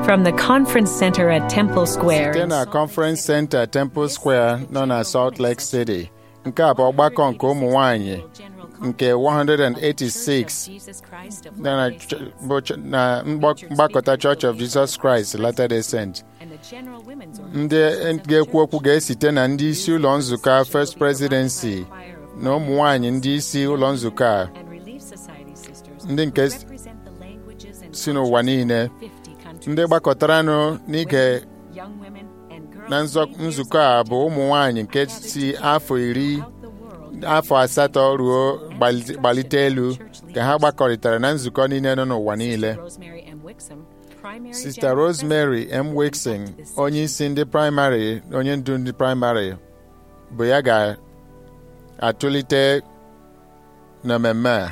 From the conference center at Temple Square. site na Conference Center Temple Square nọ na Salt Lake City nke a bụ ọgbakọ nke ụmụ nwanyị nke 186 na na ch- bụ ch- na mgbak- mgbakọta Church of Jesus Christ Latter-day Saints ndị ga-ekwu okwu ga-esite na ndị isi ụlọ nzukọ First Presidency na ụmụ nwanyị ndị isi ụlọ nzukọ a ndị nke si n'ụwa niile ndị gbakọtaranụ n'ige na nzọ- nzukọ a bụ ụmụ nwanyị nke si afọ iri afọ asatọ ruo gbali- gbalite elu ka ha gbakọrịtara na nzukọ niile nọ n'ụwa niile Sista Rosemary M. Wixon onye isi ndị praịmarị onye ndu ndị praịmarị bụ ya ga-atụlite na mmemme a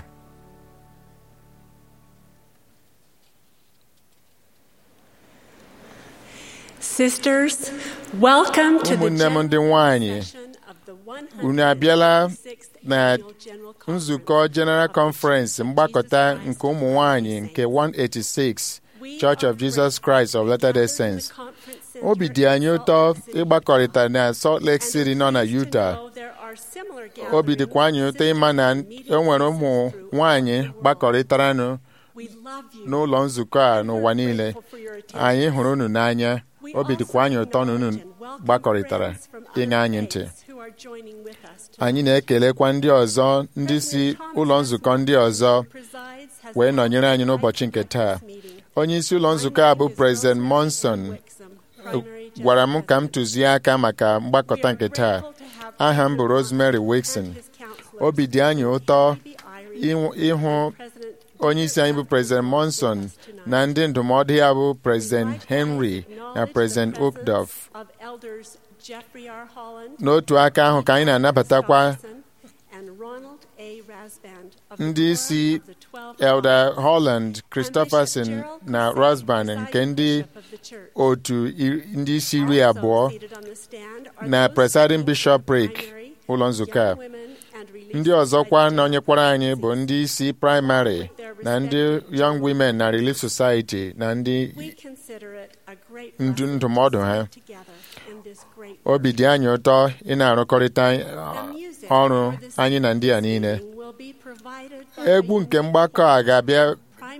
Sisters, welcome to the ụmụnne m ndị nwanyị unu abịala na nzukọ General Conference mgbakọta nke ụmụ nwanyị nke 186 Church of Jesus Christ of Latter-day Saints. Obi dị anyị ụtọ ịgbakọrịta na Salt Lake City nọ na Utah. Obi dịkwa anyị ụtọ ịma na e nwere ụmụ nwanyị gbakọrịtaranụ n'ụlọ nzukọ a n'ụwa niile. Anyị hụrụ unu n'anya. Obi dịkwa anyị ụtọ na unu gbakọrịtara ịṅa anyị ntị. Anyị na-ekelekwa ndị ọzọ ndị si ụlọ nzukọ ndị ọzọ wee nọnyere anyị n'ụbọchị nke taa. Onye isi ụlọ nzukọ a bụ President Monson gwara m ka m tụzie aka maka mgbakọta nke taa. Aha m bụ Rosemary Wixon. Obi dị anyị ụtọ ịhụ- ịhụ onye isi anyị bụ President Monson na ndị ndụmọdụ ya bụ President Henry na President Okdorf. N'otu aka ahụ ka anyị na-anabatakwa ndị isi Elder Holland, Christopherson na Rosban nke ndị otu i- ndị isi iri abụọ na Presiding Bishopric ụlọ nzukọ a. Ndị ọzọkwa nọnyekwara anyị bụ ndị isi praịmarị na ndị Young Women na Relief Society na ndị ndu ndụmọdụ ha. Obi dị anyị ụtọ ị na-arụkọrịta uh, ọrụ anyị na ndị a niile. Egwu nke mgbakọ a ga-abịa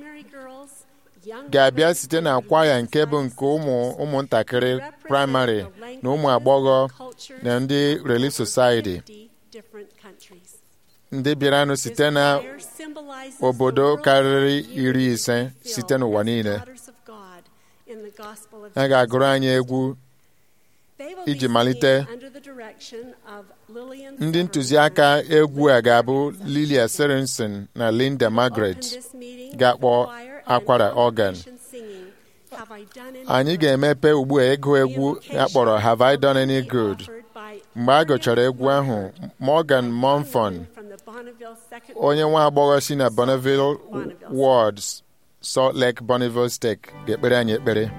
ga-abịa site na kwaya nke bụ nke ụmụ ụmụntakịrị praịmarị na ụmụ agbọghọ na ndị Relief Society ndị bịaranụ site na obodo karịrị iri ise site n'ụwa niile a ga-agụrụ anyị egwu iji malite ndị ntụziaka egwu a ga-abụ Lilia Sorensen na Linda Margaret ga-akpọ akwara organ anyị ga-emepe ugbu a ịgụ egwu akpọrọ Have I Done Any Good mgbe a gụchara egwu ahụ Morgan Monfon onye nwa agbọghọ si na Bonneville Wards Salt Lake Bonneville Steak ga-ekpere anyị ekpere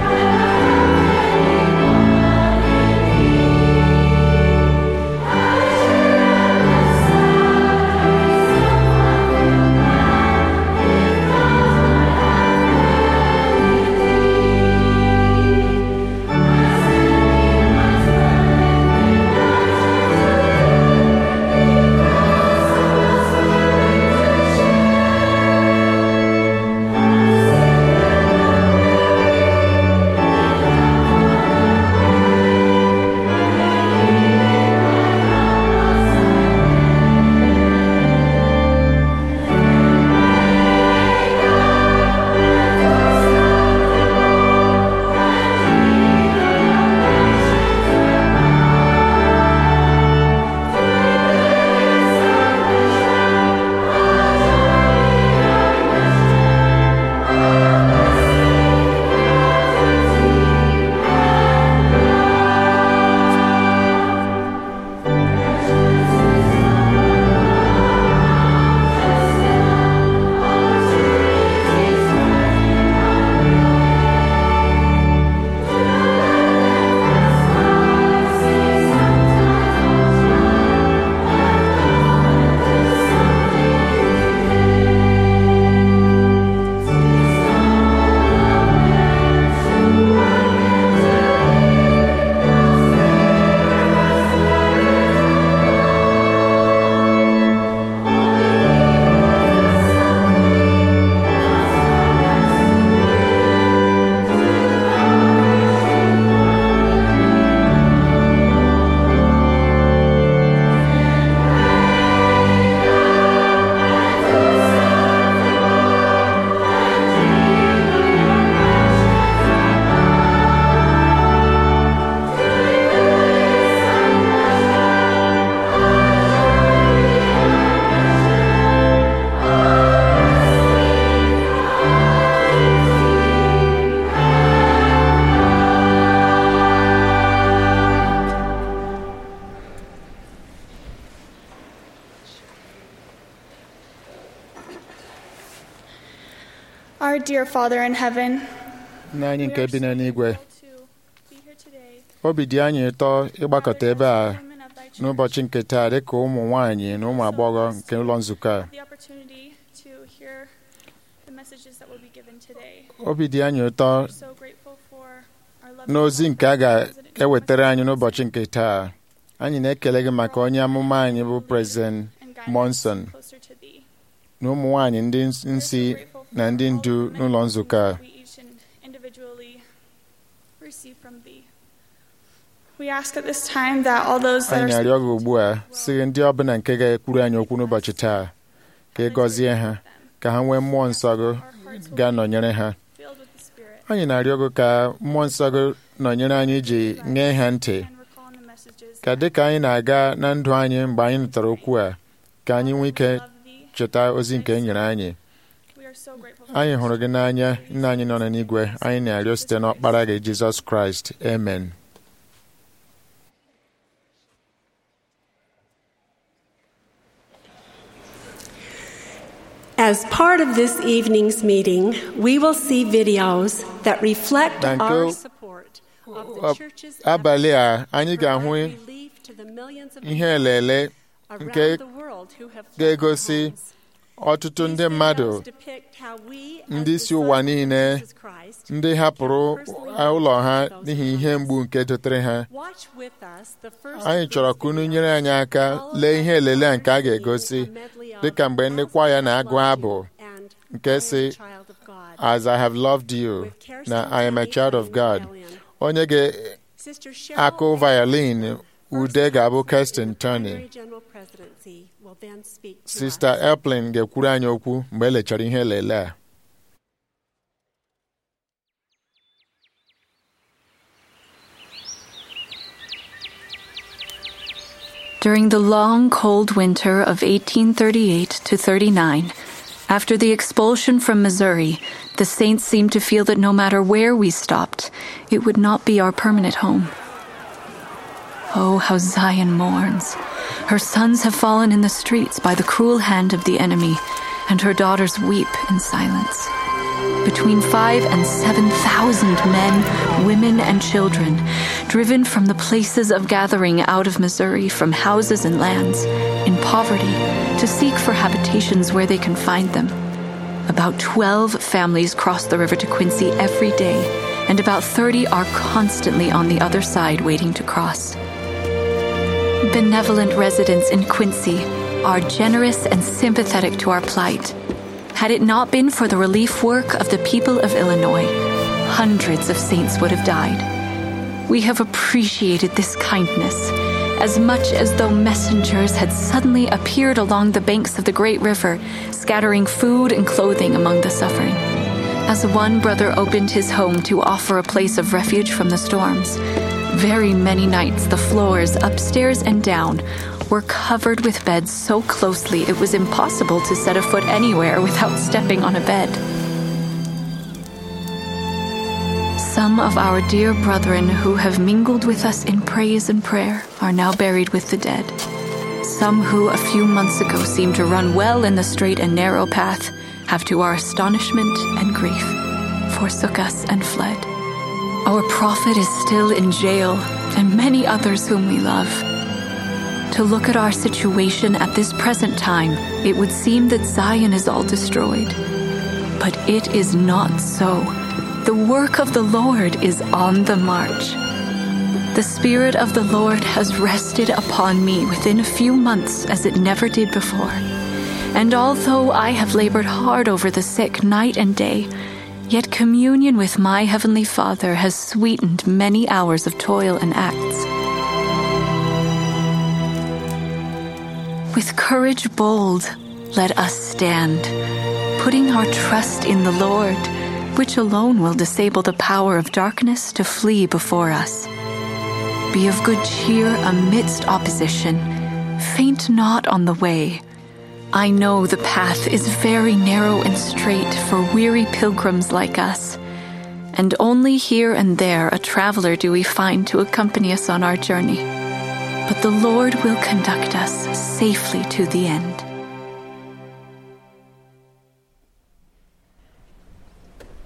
I Dear Father in heaven, nna anyị we nke are bi so n'eluigwe grateful to be here today. obi dị anyị ụtọ ịgbakọta ebe a Women of thy church, n'ụbọchị nke taa dịka ụmụ nwanyị na ụmụ agbọghọ nke ụlọ nzukọ a the opportunity to hear the messages that will be given today. obi dị anyị ụtọ We're so grateful for our loving n'ozi nke a President ga-ewetara anyị Monson n'ụbọchị nke taa anyị na-ekele gị maka onye amụma anyị bụ prezident and guide us Monson closer to thee. na ụmụ nwanyị ndị nsi na ndị ndu n'ụlọ nzukọ a We each and individually receive from thee. We ask at this time that all those that anyị are na-arịọ gị ugbu a sị gị ndị ọbụla nke ga-ekwuru anyị okwu n'ụbọchị taa ka ị gọzie ha ka ha nwee mmụọ nsọ gị ga-anọnyere ha filled with the Spirit anyị na-arịọ gị ka mmụọ nsọ gị nọnyere anyị iji nye ha ntị and recall the messages ka dịka anyị na-aga na ndụ anyị mgbe anyị nụtara okwu a ka anyị nwee ike of thee. cheta ozi nke e nyere anyị We are so grateful for anyị this. hụrụ gị n'anya nna anyị nọ n'igwe anyị na-arịọ site n'ọkpara gị jizọs kraịst amen As part of this evening's meeting, we will see videos that reflect Thank our you. support of Ọ- the church's abalị a efforts anyị to ga-ahụ provide relief to the millions of ihe people elele around nke the world who have fled ga-egosi their homes. ọtụtụ ndị These mmadụ videos depict how we, as ndị si ụwa disciples of niile Jesus Christ, ndị hapụrụ can personally ụlọ ha witness those n'ihi ihe times. mgbu nke dotere ha Watch with us the first anyị of chọrọ these ka unu videos, nyere anyị aka followed lee by ihe elele a nke a singing ga-egosi a medley of dịka mgbe ndị As kwaya I Have na-agụ Loved abụ You and nke I Am a si Child of God. as I have loved you With Kirsten na I am a Downey child of playing God violin. onye Sister Cheryl ga-akụ A. violin Wilson, ude First ga-abụ President Kirsten of the Turney Primary General Presidency, will then speak to Sista us. Eplin ga-ekwuru anyị okwu mgbe elechara ihe elele a During the long, cold winter of 1838 to 39, after the expulsion from Missouri, the Saints seemed to feel that no matter where we stopped, it would not be our permanent home. Oh, how Zion mourns. Her sons have fallen in the streets by the cruel hand of the enemy, and her daughters weep in silence. Between five and seven thousand men, women, and children, driven from the places of gathering out of Missouri, from houses and lands, in poverty, to seek for habitations where they can find them. About 12 families cross the river to Quincy every day, and about 30 are constantly on the other side waiting to cross. Benevolent residents in Quincy are generous and sympathetic to our plight. Had it not been for the relief work of the people of Illinois, hundreds of saints would have died. We have appreciated this kindness as much as though messengers had suddenly appeared along the banks of the great river, scattering food and clothing among the suffering. As one brother opened his home to offer a place of refuge from the storms, very many nights the floors, upstairs and down, were covered with beds so closely it was impossible to set a foot anywhere without stepping on a bed. Some of our dear brethren who have mingled with us in praise and prayer are now buried with the dead. Some who a few months ago seemed to run well in the straight and narrow path have, to our astonishment and grief, forsook us and fled. Our prophet is still in jail, and many others whom we love. To look at our situation at this present time, it would seem that Zion is all destroyed. But it is not so. The work of the Lord is on the march. The Spirit of the Lord has rested upon me within a few months as it never did before. And although I have labored hard over the sick night and day, yet communion with my Heavenly Father has sweetened many hours of toil and acts. With courage bold, let us stand, putting our trust in the Lord, which alone will disable the power of darkness to flee before us. Be of good cheer amidst opposition. Faint not on the way. I know the path is very narrow and straight for weary pilgrims like us, and only here and there a traveler do we find to accompany us on our journey. But the Lord will conduct us safely to the end.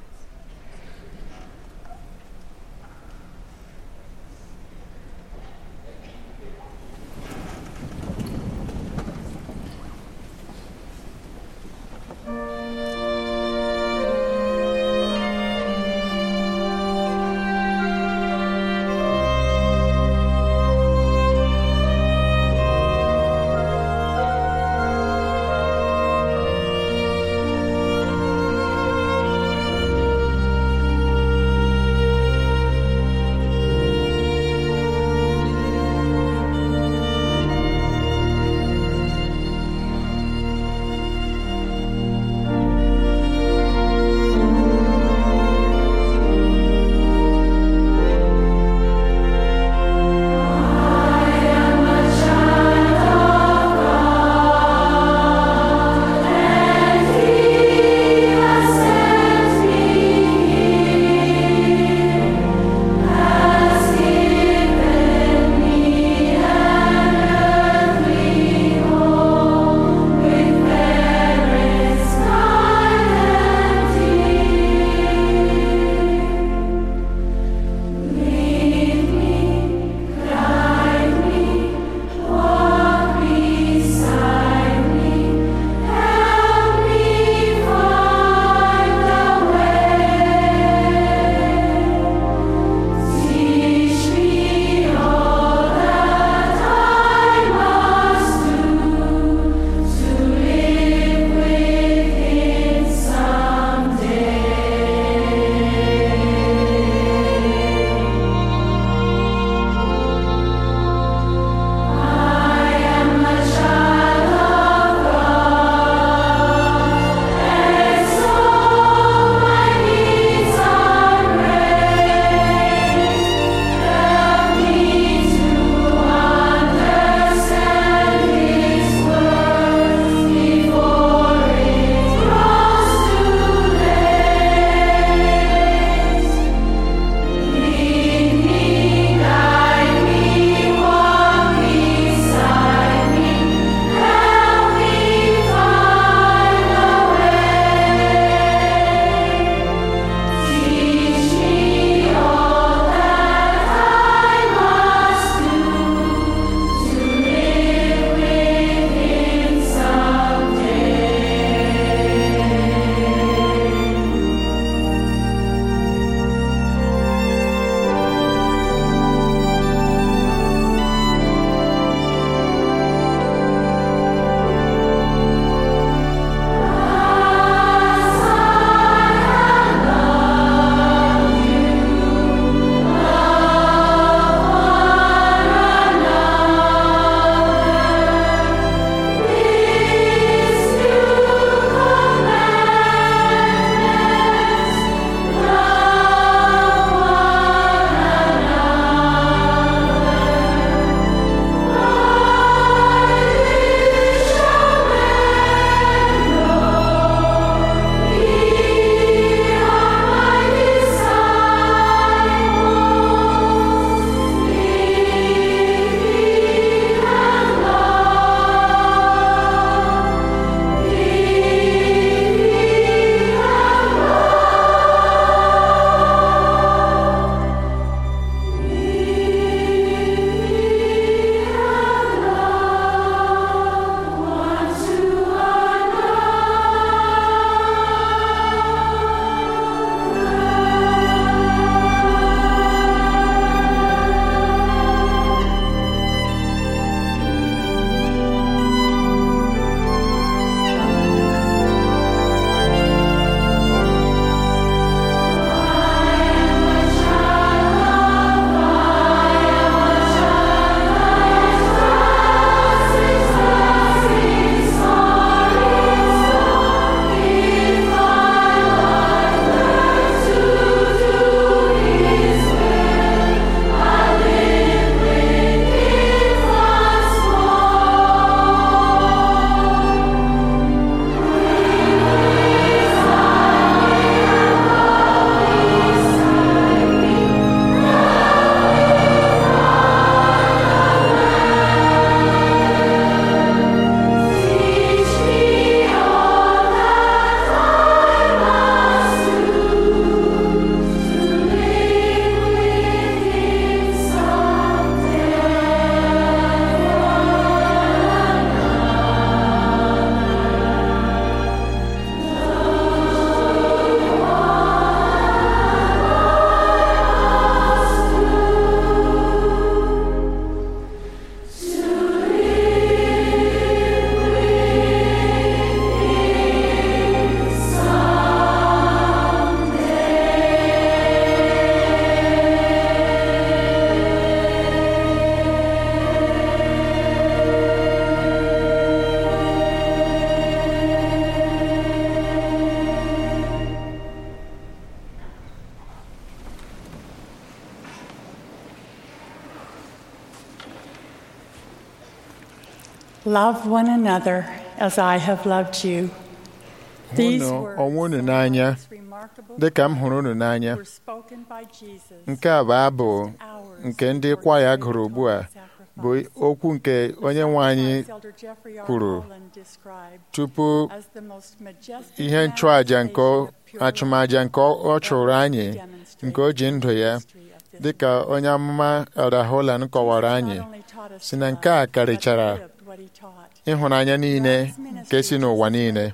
Love one another as I have loved you. These hụnụ words, onwe unu so n'anya almost remarkable dị ka m hụrụ unu n'anya were spoken by Jesus nke a bụ abụ hours nke ndị before kwaya he gụrụ ugbu a sacrifice. bụ okwu nke onye nwe anyị Elder Jeffrey R. kwuru Holland described tupu as the most majestic ihe nchụàja nke manifestation of pure achụmaja nke ọ chụrụ anyị demonstrated nke o ji ndụ ya history of this dịka onye amụma Elder Holland kọwara anyị si na nke a karịchara ịhụnanya niile nke si n'ụwa niile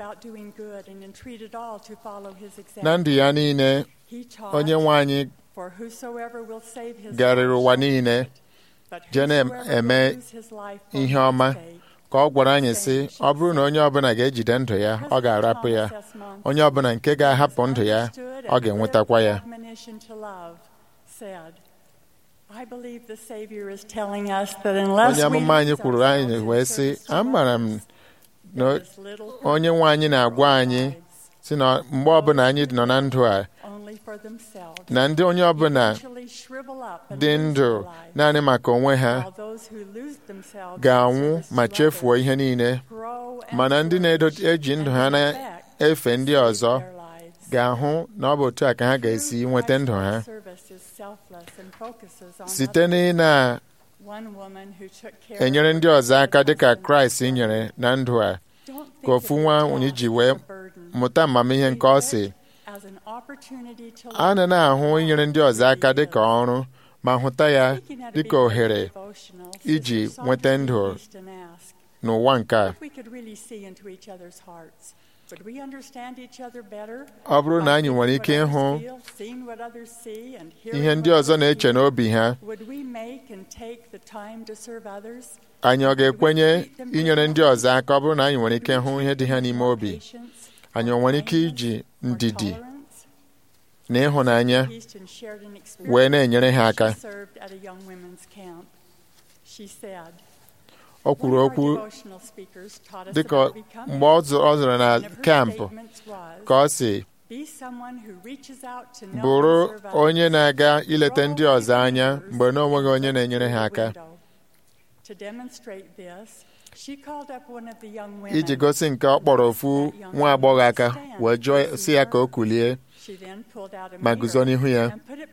na ndụ ya niile onye nwe anyị garịrị ụwa niile je na-eme ihe ọma ka ọ gwara anyị sị ọ bụrụ na onye ọbụla ga-ejide ndụ ya ọ ga-arapụ ya onye ọbụla nke ga-ahapụ ndụ ya ọ ga-enwetakwa ya onye amụma anyị kwuru anyị wee sị amara m na onye nwe anyị na-agwa anyị si na mgbe ọbụla anyị nọ na ndụ a na ndị onye ọbụla dị ndụ naanị maka onwe ha ga-anwụ ma chefuo ihe niile mana ndị na-eji ndụ ha na-efe ndị ọzọ ga-ahụ na ọ bụ otu a ka ha ga-esi nweta ndụ ha site n'ị na-enyere ndị ọzọ aka dịka Kraịst nyere na ndụ a ka ofu nwa nwunye ji wee mụta amamihe nke ọ sị a na na-ahụ inyere ndị ọzọ aka dịka ọrụ ma hụta ya dịka ohere iji nweta ndụ n'ụwa nke a ọ bụrụ na anyị nwere ike ịhụ ihe ndị ọzọ na-eche n'obi ha anyị ọ ga-ekwenye inyere ndị ọzọ aka ọ bụrụ na anyị nwere ike hụ ihe dị ha n'ime obi anyị ọ nwere ike iji ndidi na ịhụnanya wee na-enyere ha aka o kwuru okwu dịka mgbe ọ zụrụ na kampụ ka ọ sị bụrụ onye na-aga ileta ndị ọzọ anya mgbe na onweghị onye na-enyere ha aka iji gosi nke ọ kpọrọ ofu nwa agbọghọ aka wee jụọ si ya ka o kulie ma guzo n'ihu ya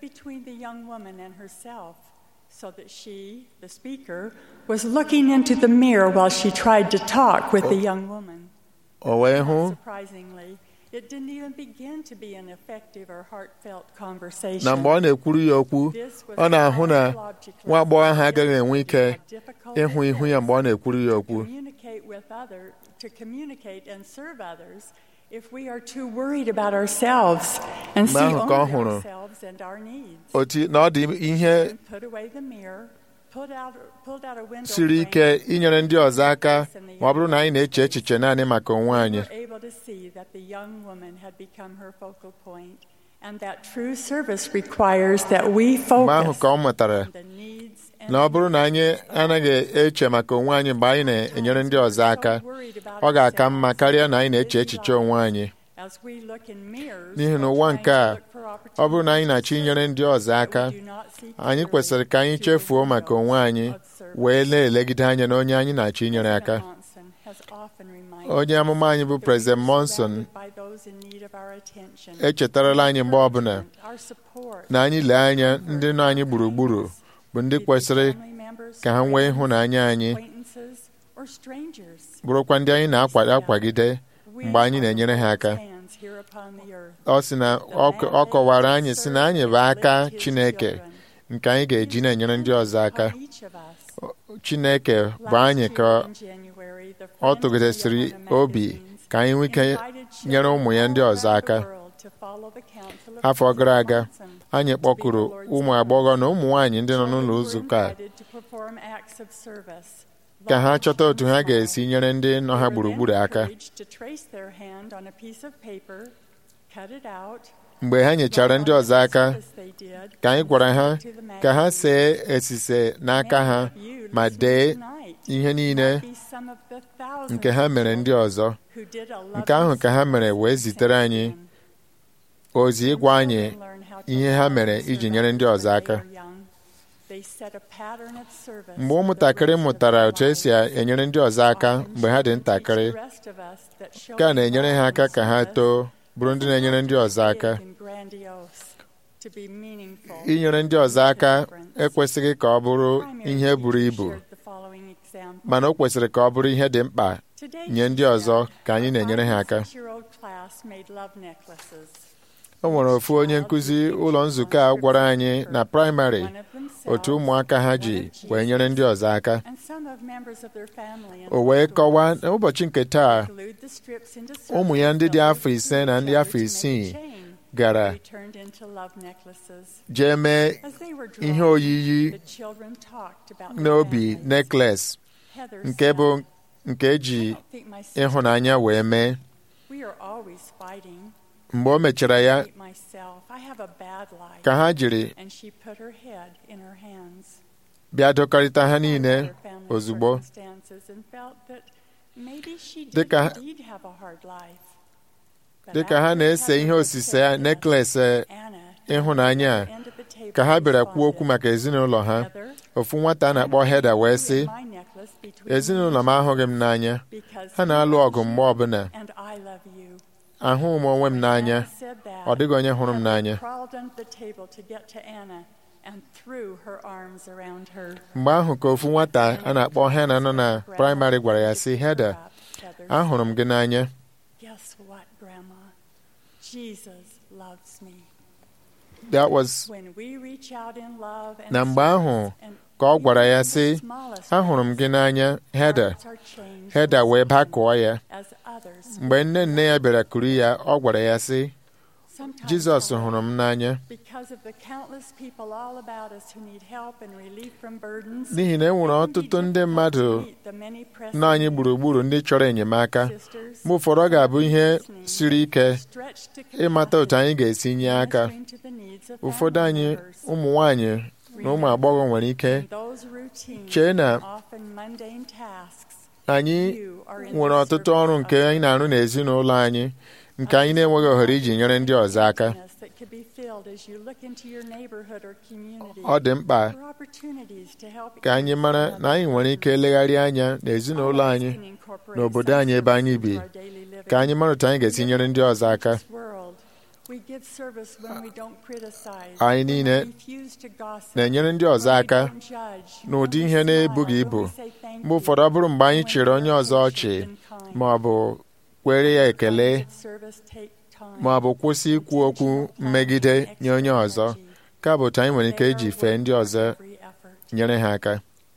so that she, the speaker, was looking into the mirror while she tried to talk with the young woman. O wee hụ Surprisingly, it didn't even begin to be an effective or heartfelt conversation. na mgbe ọ na-ekwuru ya okwu ọ na-ahụ na nwa agbọghọ ahụ agaghị enwe ike ịhụ ihu ya mgbe ọ na-ekwuru ya okwu Communicate with other, to communicate and serve others if we are too worried about ourselves and see Mgbe ahụ ka ọ only hụrụ ourselves and our needs. otu na ọ dị ihe Put away the mirror, pulled out, pulled out a window siri ike inyere ndị ọzọ aka ma ọ bụrụ na anyị na-eche echiche naanị maka onwe anyị were able to see that the young woman had become her focal point and that true service requires that we mgbe ahụ focus ka ọ mụtara on the needs and na ọ bụrụ na anyị anaghị eche maka onwe anyị mgbe anyị na-enyere ndị ọzọ aka ọ ga-aka mma karịa na anyị na-eche echiche onwe anyị as we look in mirrors, n'ihi na we're ụwa trying nke to a look for ọ bụrụ na anyị opportunities na-achọ inyere ndị ọzọ aka we do not see anyị clearly kwesịrị ka anyị to chefuo the maka onwe goals anyị of service. wee na-elegide anya na onye anyị na-achọ inyere aka President Monson has often reminded onye amụma anyị bụ us that we President are Monson surrounded by those in need of our attention, echetarala anyị mgbe ọbụla our support, na anyị lee anya ndị nọ anyị gburugburu bụ ndị kwesịrị family members, ka ha nwee ịhụnanya anyị acquaintances, or strangers. bụrụkwa ndị anyị na-akwagide We mgbe anyị are na-enyere ha aka hands here upon the earth. ọ sị na ọ ọ kọwara anyị sị na anyị bụ aka Chineke nke anyị ga-eji na-enyere ndị ọzọ aka On each of us. Chineke bụ anyị ka ọ tụgidesịrị obi ka anyị nwee ike nyere ụmụ ya ndị ọzọ aka afọ gara aga anyị kpọkuru ụmụ agbọghọ na ụmụ nwaanyị ndị nọ n'ụlọ nzukọ a ka ha chọta otu ha ga-esi nyere ndị nọ ha gburugburu aka mgbe ha nyechara ndị ọzọ aka ka anyị gwara ha ka ha see esise n'aka ha ma dee ihe niile nke ha mere ndị ọzọ nke ahụ ka ha mere wee zitere anyị ozi ịgwa anyị ihe ha mere iji nyere ndị ọzọ aka mgbe ụmụntakịrị mụtara otu esi enyere ndị ọzọ aka mgbe ha dị ntakịrị nke a na-enyere ha aka ka ha too bụrụ ndị na-enyere ndị ọzọ aka inyere ndị ọzọ aka ekwesịghị ka ọ bụrụ ihe buru ibu mana o kwesịrị ka ọ bụrụ ihe dị mkpa nye ndị ọzọ ka anyị na-enyere ha aka o nwere ofu onye nkụzi ụlọ nzukọ a gwara anyị na praịmarị otu ụmụaka ha ji wee nyere ndị ọzọ aka o wee kọwaa n'ụbọchị nke taa ụmụ ya ndị dị afọ ise na ndị afọ isii gara jee mee ihe oyiyi n'obi nekles nke bụ nke eji ịhụnanya wee mee mgbe o mechara ya ka ha jiri bịa dọkọrịta ha niile ozugbo dịka ha na-ese ihe osise ya nekles ịhụnanya a ka ha bịara kwuo okwu maka ezinụlọ ha ofu nwata a na-akpọ Heda wee sị ezinụlọ m ahụghị m n'anya ha na-alụ ọgụ mgbe ọbụla ahụghị m onwe m n'anya ọ dịghị onye hụrụ m n'anya mgbe ahụ ka ofu nwata a na-akpọ Hena nọ na praịmarị gwara ya sị Heda ahụrụ m gị n'anya that was na mgbe ahụ ka ọ gwara ya sị ahụrụ m gị n'anya Heda Heda wee bakụọ ya mgbe nne nne ya bịara kuru ya ọ gwara ya sị Jizọs hụrụ m n'anya n'ihi na e nwere ọtụtụ ndị mmadụ nọ anyị gburugburu ndị chọrọ enyemaka mgbe ụfọdụ ọ ga-abụ ihe siri ike ịmata otu anyị ga-esi nye aka ụfọdụ anyị ụmụ nwanyị na ụmụ agbọghọ nwere ike chee na anyị nwere ọtụtụ ọrụ nke anyị na-arụ n'ezinụlọ anyị nke anyị na-enweghị ohere iji nyere ndị ọzọ aka ọ dị mkpa ka anyị mara na anyị nwere ike legharị anya n'ezinụlọ anyị n'obodo anyị ebe anyị bi ka anyị mara otu anyị ga-esi nyere ndị ọzọ aka anyị niile na-enyere ndị ọzọ aka n'ụdị ihe na-ebughị ibu mgbe ụfọdụ ọ bụrụ mgbe anyị chịrị onye ọzọ ọchị ma ọ bụ kwere ya ekele ma ọ bụ kwụsị ikwu okwu mmegide nye onye ọzọ ka bụ otu anyị nwere ike iji fee ndị ọzọ nyere ha aka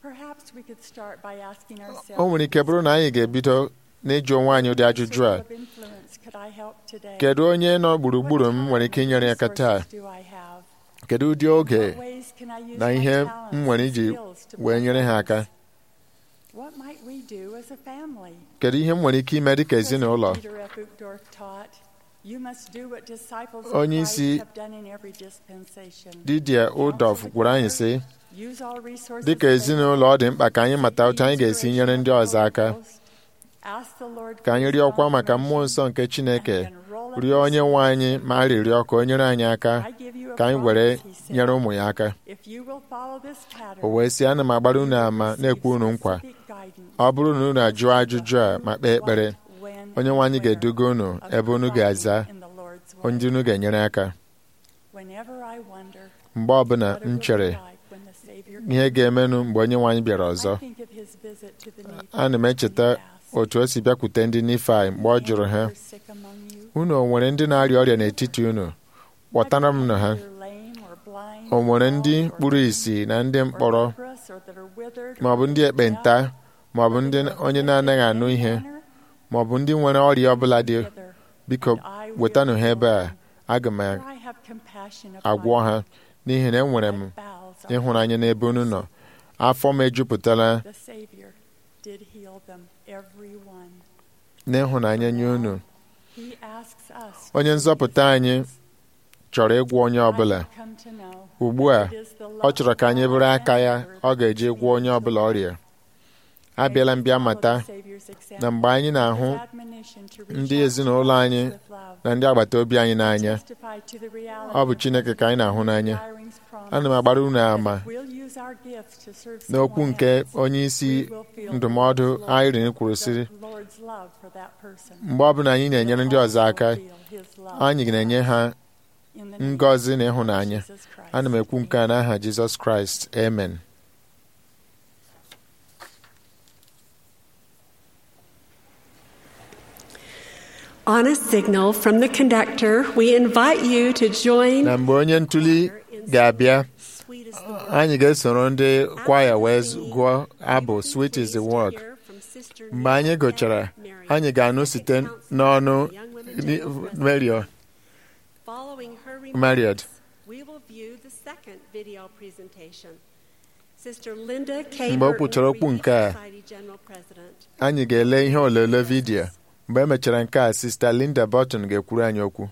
o nwere ike bụrụ na anyị ga-ebido n'ịjụ onwe anyị ụdị ajụjụ a kedu onye nọ gburugburu m nwere ike inyere aka taa kedu ụdị oge na ihe m nwere iji wee nyere ha aka kedu ihe m nwere ike ime dịka ezinụlọ onye isi Didia Udof gwara anyị sị dịka ezinụlọ ọ dị mkpa ka anyị mata otu anyị ga-esi nyere ndị ọzọ aka ka anyị rịọkwa maka mmụọ nsọ nke Chineke rịọ onye nwe anyị ma arịrịọ ka o nyere anyị aka ka anyị were nyere ụmụ ya aka o wee sị ana m agbara unu ama na-ekwe unu nkwa ọ bụrụ na unu ajụọ ajụjụ a ma kpee ekpere onye nwe anyị ga-eduga unu ebe unu ga-aza onye unu ga-enyere aka mgbe ọbụla m chere ihe ga-emenụ mgbe onye nwe anyị bịara ọzọ ana m echeta otu o si bịakwute ndị Nifai mgbe ọ jụrụ ha unu o nwere ndị na-arịa ọrịa n'etiti unu kpọtara m na ha o nwere ndị kpuru ìsì na ndị mkpọrọ ma ọ bụ ndị ekpenta ma ọ bụ ndị onye na-anaghị anụ ihe ma ọ bụ ndị nwere ọrịa ọbụla dị biko wetanụ ha ebe a aga m agwọ ha n'ihi na enwere m ịhụnanya n'ebe unu nọ afọ m ejupụtara n'ịhụnanya nye unu onye nzọpụta anyị chọrọ ịgwọ onye ọbụla ugbu a ọ chọrọ ka anyị bụrụ aka ya ọ ga-eji gwọ onye ọbụla ọrịa abịala mbịa mata na mgbe anyị na-ahụ ndị ezinụlọ anyị na ndị agbata obi anyị n'anya ọ bụ Chineke ka anyị na-ahụ n'anya ana m agbara unu ama n'okwu nke onye isi ndụmọdụ Irene kwuru sị mgbe ọbụla anyị na-enyere ndị ọzọ aka anyị na-enye ha ngọzi na ịhụnanya ana m ekwu nke a n'aha Jizọs Kraịst amen On a signal from the conductor, we invite you to join na mgbe onye ntuli ga-abịa anyị ga-esoro ndị kwaya wee gụọ abụ Sweet is the Work mgbe anyị gụchara anyị ga-anụ site n'ọnụ Mario Following her Marriott. remarks, we will view the second video presentation. Sister Linda K. Mgbe o Burton, kwuchara okwu Relief nke a, Society General President. anyị ga-ele ihe olele vidiyo mgbe e mechara nke a Sista Linda Burton ga-ekwuru anyị okwu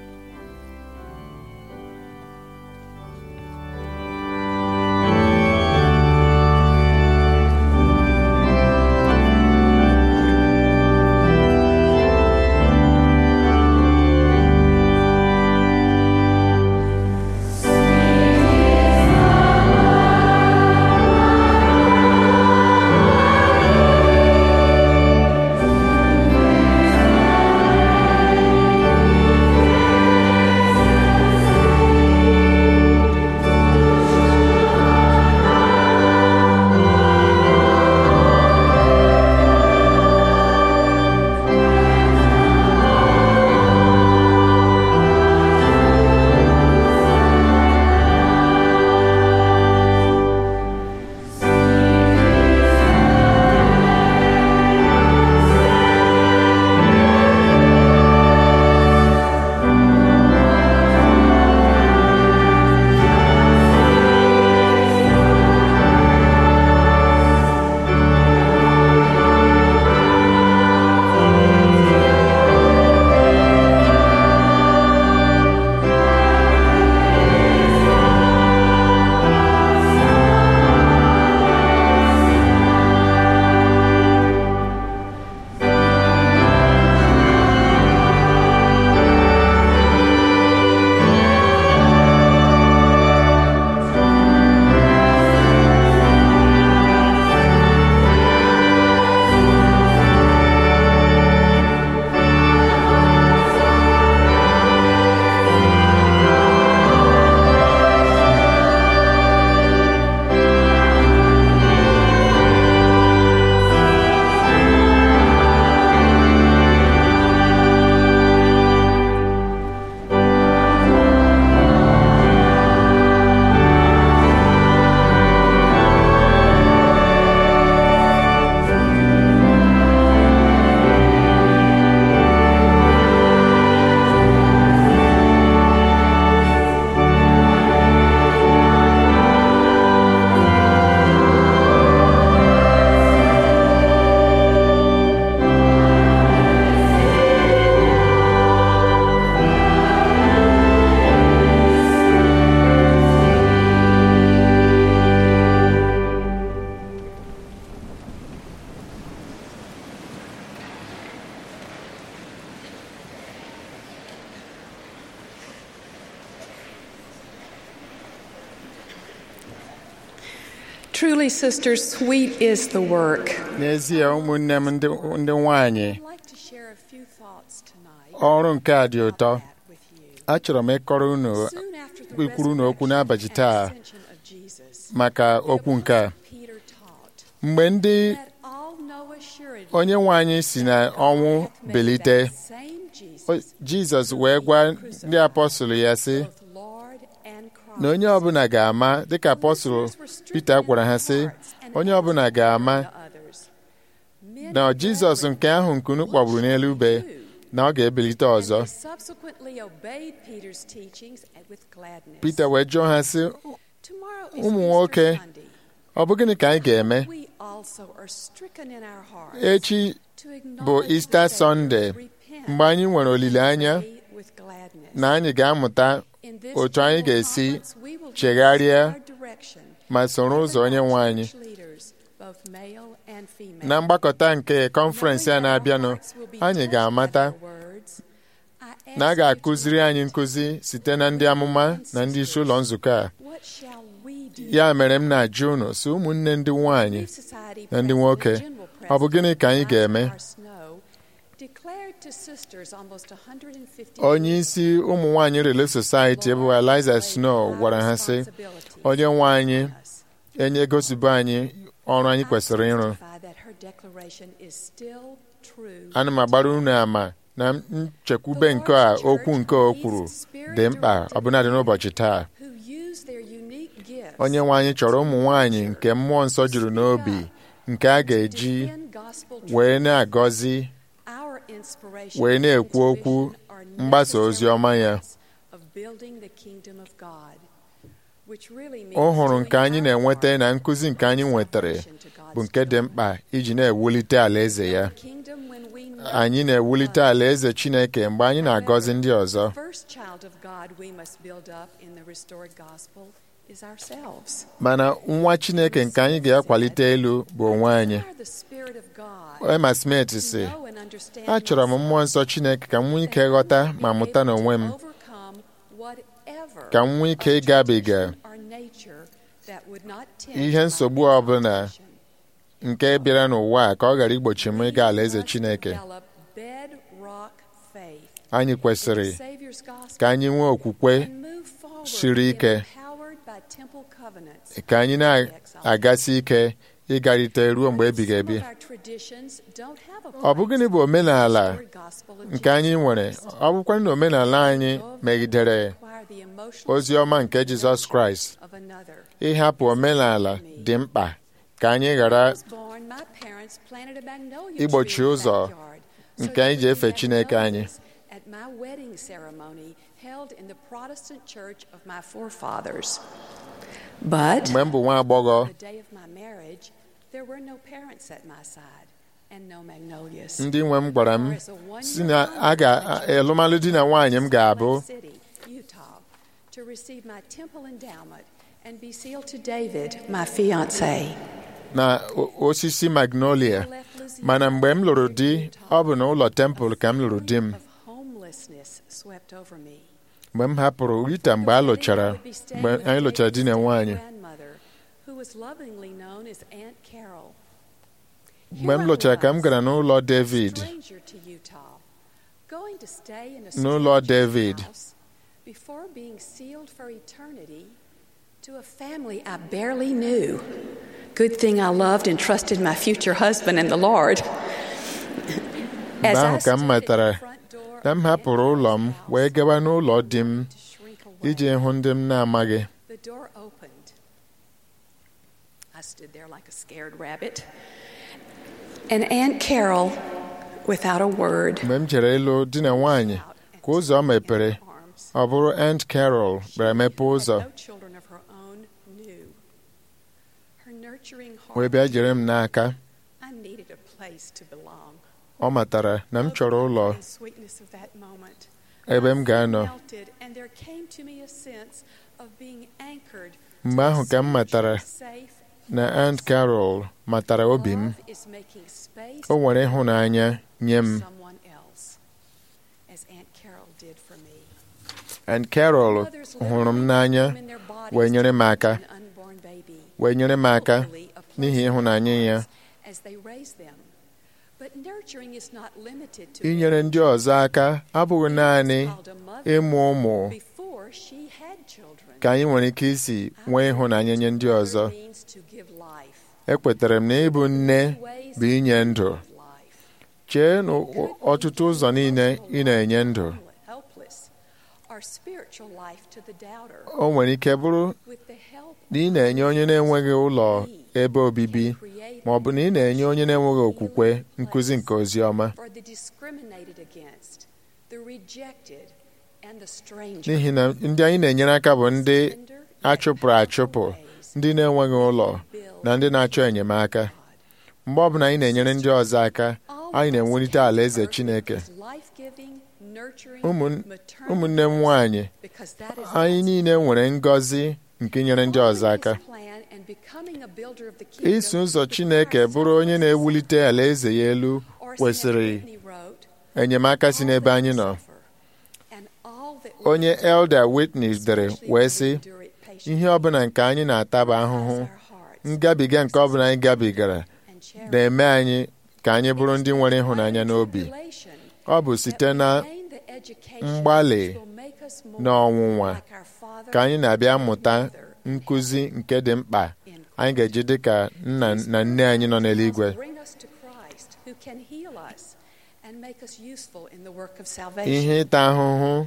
Truly, sisters, sweet is the work. n'ezie ụmụnne m ndị ndị nwanyị I'd like to share a few thoughts tonight ọrụ nke a dị ụtọ about that with you. achọrọ m ịkọrọ unu Soon after the ikwuru unu okwu resurrection n'abalị and taa ascension of Jesus, maka okwu nke a Peter taught, mgbe ndị "Let all know assuredly onye nwe anyị si na ọnwụ hath made belite that same o- Jesus jizọs wee gwa ndị apọstụl ya sị both Lord and Christ." na onye ọbụla ga-ama dịka apọstụl Pita gwara ha sị onye ọbụla ga-ama na jizọs nke ahụ nke unu kpọgburu n'elu ube na ọ ga-ebilite ọzọ Pita wee jụọ ha sị ụmụ nwoke ọ bụ gịnị ka anyị ga-eme echi bụ Ista Sọnde mgbe anyị nwere olileanya na anyị ga-amụta otu anyị ga-esi chegharịa ma soro ụzọ onye nwe anyị na mgbakọta nke kọnferensị a na-abịanụ anyị ga-amata na a ga-akụziri anyị nkụzi site na ndị amụma na ndị isi ụlọ nzukọ a ya mere m na-ajụ unu si ụmụnne ndị nwanyị na ndị nwoke ọ bụ gịnị ka anyị ga-eme onye isi ụmụ nwanyị Relief Society bụ Eliza Snow gwara ha sị onye nwe anyị enye gosibo anyị ọrụ anyị kwesịrị ịrụ ana m agbara unu ama na nchekwube nke a okwu nke o kwuru dị mkpa ọbụnadị n'ụbọchị taa onye nwe anyị chọrọ ụmụ nwanyị nke mmụọ nsọ juru n'obi nke a ga-eji wee na-agọzi wee na-ekwu okwu mgbasa ozi ọma ya ọ hụrụ nke anyị na-enweta na nkụzi nke anyị nwetara bụ nke dị mkpa iji na-ewulite alaeze ya anyị na-ewulite alaeze Chineke mgbe anyị na-agọzi ndị ọzọ mana nwa Chineke nke anyị ga-akwalite elu bụ onwe anyị Emma Smith sị achọrọ m mmụọ nsọ Chineke ka m nwee ike ghọta ma mụta n'onwe m ka m nwee ike ịgabiga ihe nsogbu ọbụla nke bịara n'ụwa a ka ọ ghara igbochi m ịga alaeze Chineke anyị kwesịrị ka anyị nwee okwukwe siri ike ka anyị na-agasi ike ịgarịte ruo mgbe ebighị ebi ọ bụ gịnị bụ omenala nke anyị nwere ọ bụkwa na omenala anyị megidere ozi ọma nke Jizọs Kraịst ịhapụ omenala dị mkpa ka anyị ghara igbochi ụzọ nke anyị ji efe Chineke anyị mgbe m bụ nwa agbọghọ ndị nwe m gwara m si na a ga-alụmalụ di na nwaanyị m ga-abụ to receive my temple endowment and be sealed to David, my fiance. na osisi magnolia mana mgbe m lụrụ di ọ bụ n'ụlọ tempụl ka m lụrụ di m mgbe m hapụrụ Rita mgbe a lụchara mgbe anyị lụchara di na nwaanyị mgbe m lụchara ka m gara n'ụlọ David n'ụlọ David before being sealed for eternity to a family I barely knew. Good thing I loved and trusted my future husband and the Lord. mgbe ahụ ka m matara na m hapụrụ ụlọ m wee gawa n'ụlọ di m iji hụ ndị m na-amaghị The door opened. I stood there like a scared rabbit. And Aunt Carol, without a word, mgbe m jere ịlụ di na nwaanyị ka ụzọ mepere ọ bụrụ Aunt Carol bịara mepe ụzọ wee bịa jere m n'aka ọ matara na m chọrọ ụlọ ebe m ga-anọ mgbe ahụ ka m matara na Aunt Carol matara obi m o nwere ịhụnanya nye m Aunt Carol hụrụ m n'anya wee nyere m aka wee nyere m aka n'ihi ịhụnanya ya inyere ndị ọzọ aka abụghị naanị ịmụ ụmụ ka anyị nwere ike isi nwee ịhụnanya nye ndị ọzọ ekwetara m na ịbụ nne bụ inye ndụ chee n'ọtụtụ ụzọ niile ị na-enye ndụ o nwere ike bụrụ na ị na-enye onye na-enweghị ụlọ ebe obibi ma ọ bụ na ị na-enye onye na-enweghị okwukwe nkụzi nke ozi ọma n'ihi na ndị anyị na-enyere aka bụ ndị achụpụrụ achụpụ ndị na-enweghị ụlọ na ndị na-achọ enyemaka mgbe ọbụla anyị na-enyere ndị ọzọ aka anyị na-enwelite alaeze Chineke ụmụnne m nwanyị anyị niile nwere ngọzi nke inyere ndị ọzọ aka iso ụzọ Chineke bụrụ onye na-ewulite alaeze ya elu kwesịrị enyemaka si n'ebe anyị nọ onye Elder Whitney dere wee sị ihe ọbụla nke anyị na-ata bụ ahụhụ ngabiga nke ọbụla anyị gabigara na-eme anyị ka anyị bụrụ ndị nwere ịhụnanya n'obi ọ bụ site na mgbalị na ọnwụnwa ka anyị na-abịa mụta nkụzi nke dị mkpa anyị ga-eji dị ka nna na nne anyị nọ n'eluigwe ihe ịta ahụhụ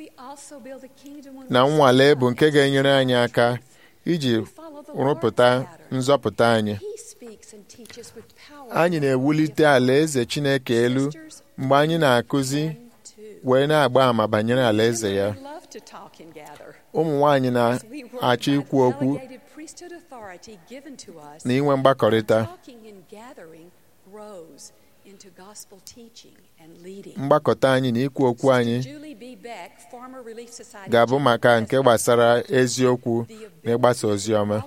na nnwale bụ nke ga-enyere anyị aka iji rụpụta nzọpụta anyị anyị na-ewulite alaeze Chineke elu mgbe anyị na-akụzi wee na-agba àmà banyere alaeze ya ụmụ nwanyị na-achọ ikwu okwu na inwe mgbakọrịta mgbakọta anyị na ikwu okwu anyị ga-abụ maka nke gbasara eziokwu na ịgbasa ozi ọma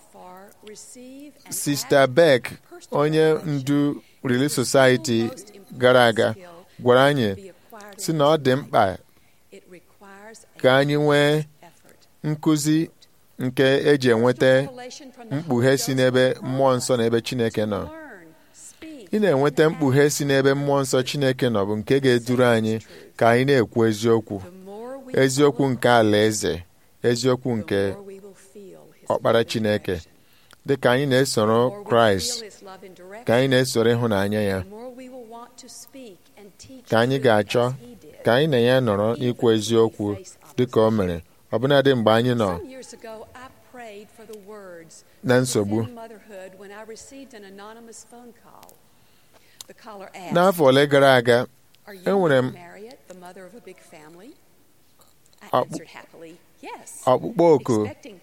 Sista Beck onye ndu Relief Society gara aga gwara anyị si na ọ dị mkpa ka anyị nwee nkụzi nke eji enweta mkpughe si n'ebe mmụọ nsọ na ebe Chineke nọ ị na-enweta mkpughe si n'ebe mmụọ nsọ Chineke nọ bụ nke ga-eduru anyị ka anyị na-ekwu eziokwu eziokwu nke alaeze eziokwu nke ọkpara Chineke dị ka anyị na-esoro Kraịst ka anyị na-esoro ịhụnanya ya ka anyị ga-achọ ka anyị na ya nọrọ n'ikwu eziokwu dị ka o mere ọbụnadị mgbe anyị nọ na nsogbu n'afọ ole gara aga enwere m ọkpụkpọ oku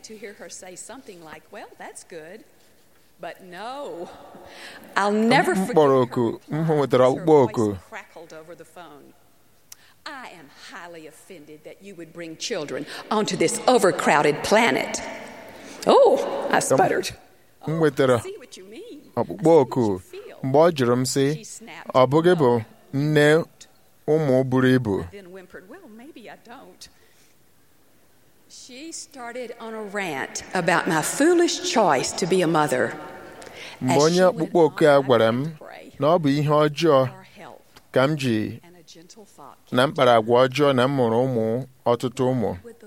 m kpọrọ oku m nwetara ọkpụkpọ oku I am highly offended that you would bring children onto this overcrowded planet. Oh, I sputtered. m nwetara ọkpụkpọ oku mgbe ọ jụrụ m sị ọ bụghị bụ nne ụmụ buru ibu She started on a rant about my foolish choice to be a mother. mgbe onye ọkpụkpọ oku a gwara m na ọ bụ ihe ọjọọ ka m ji na mkparagwa ọjọọ na m mụrụ ụmụ ọtụtụ ụmụ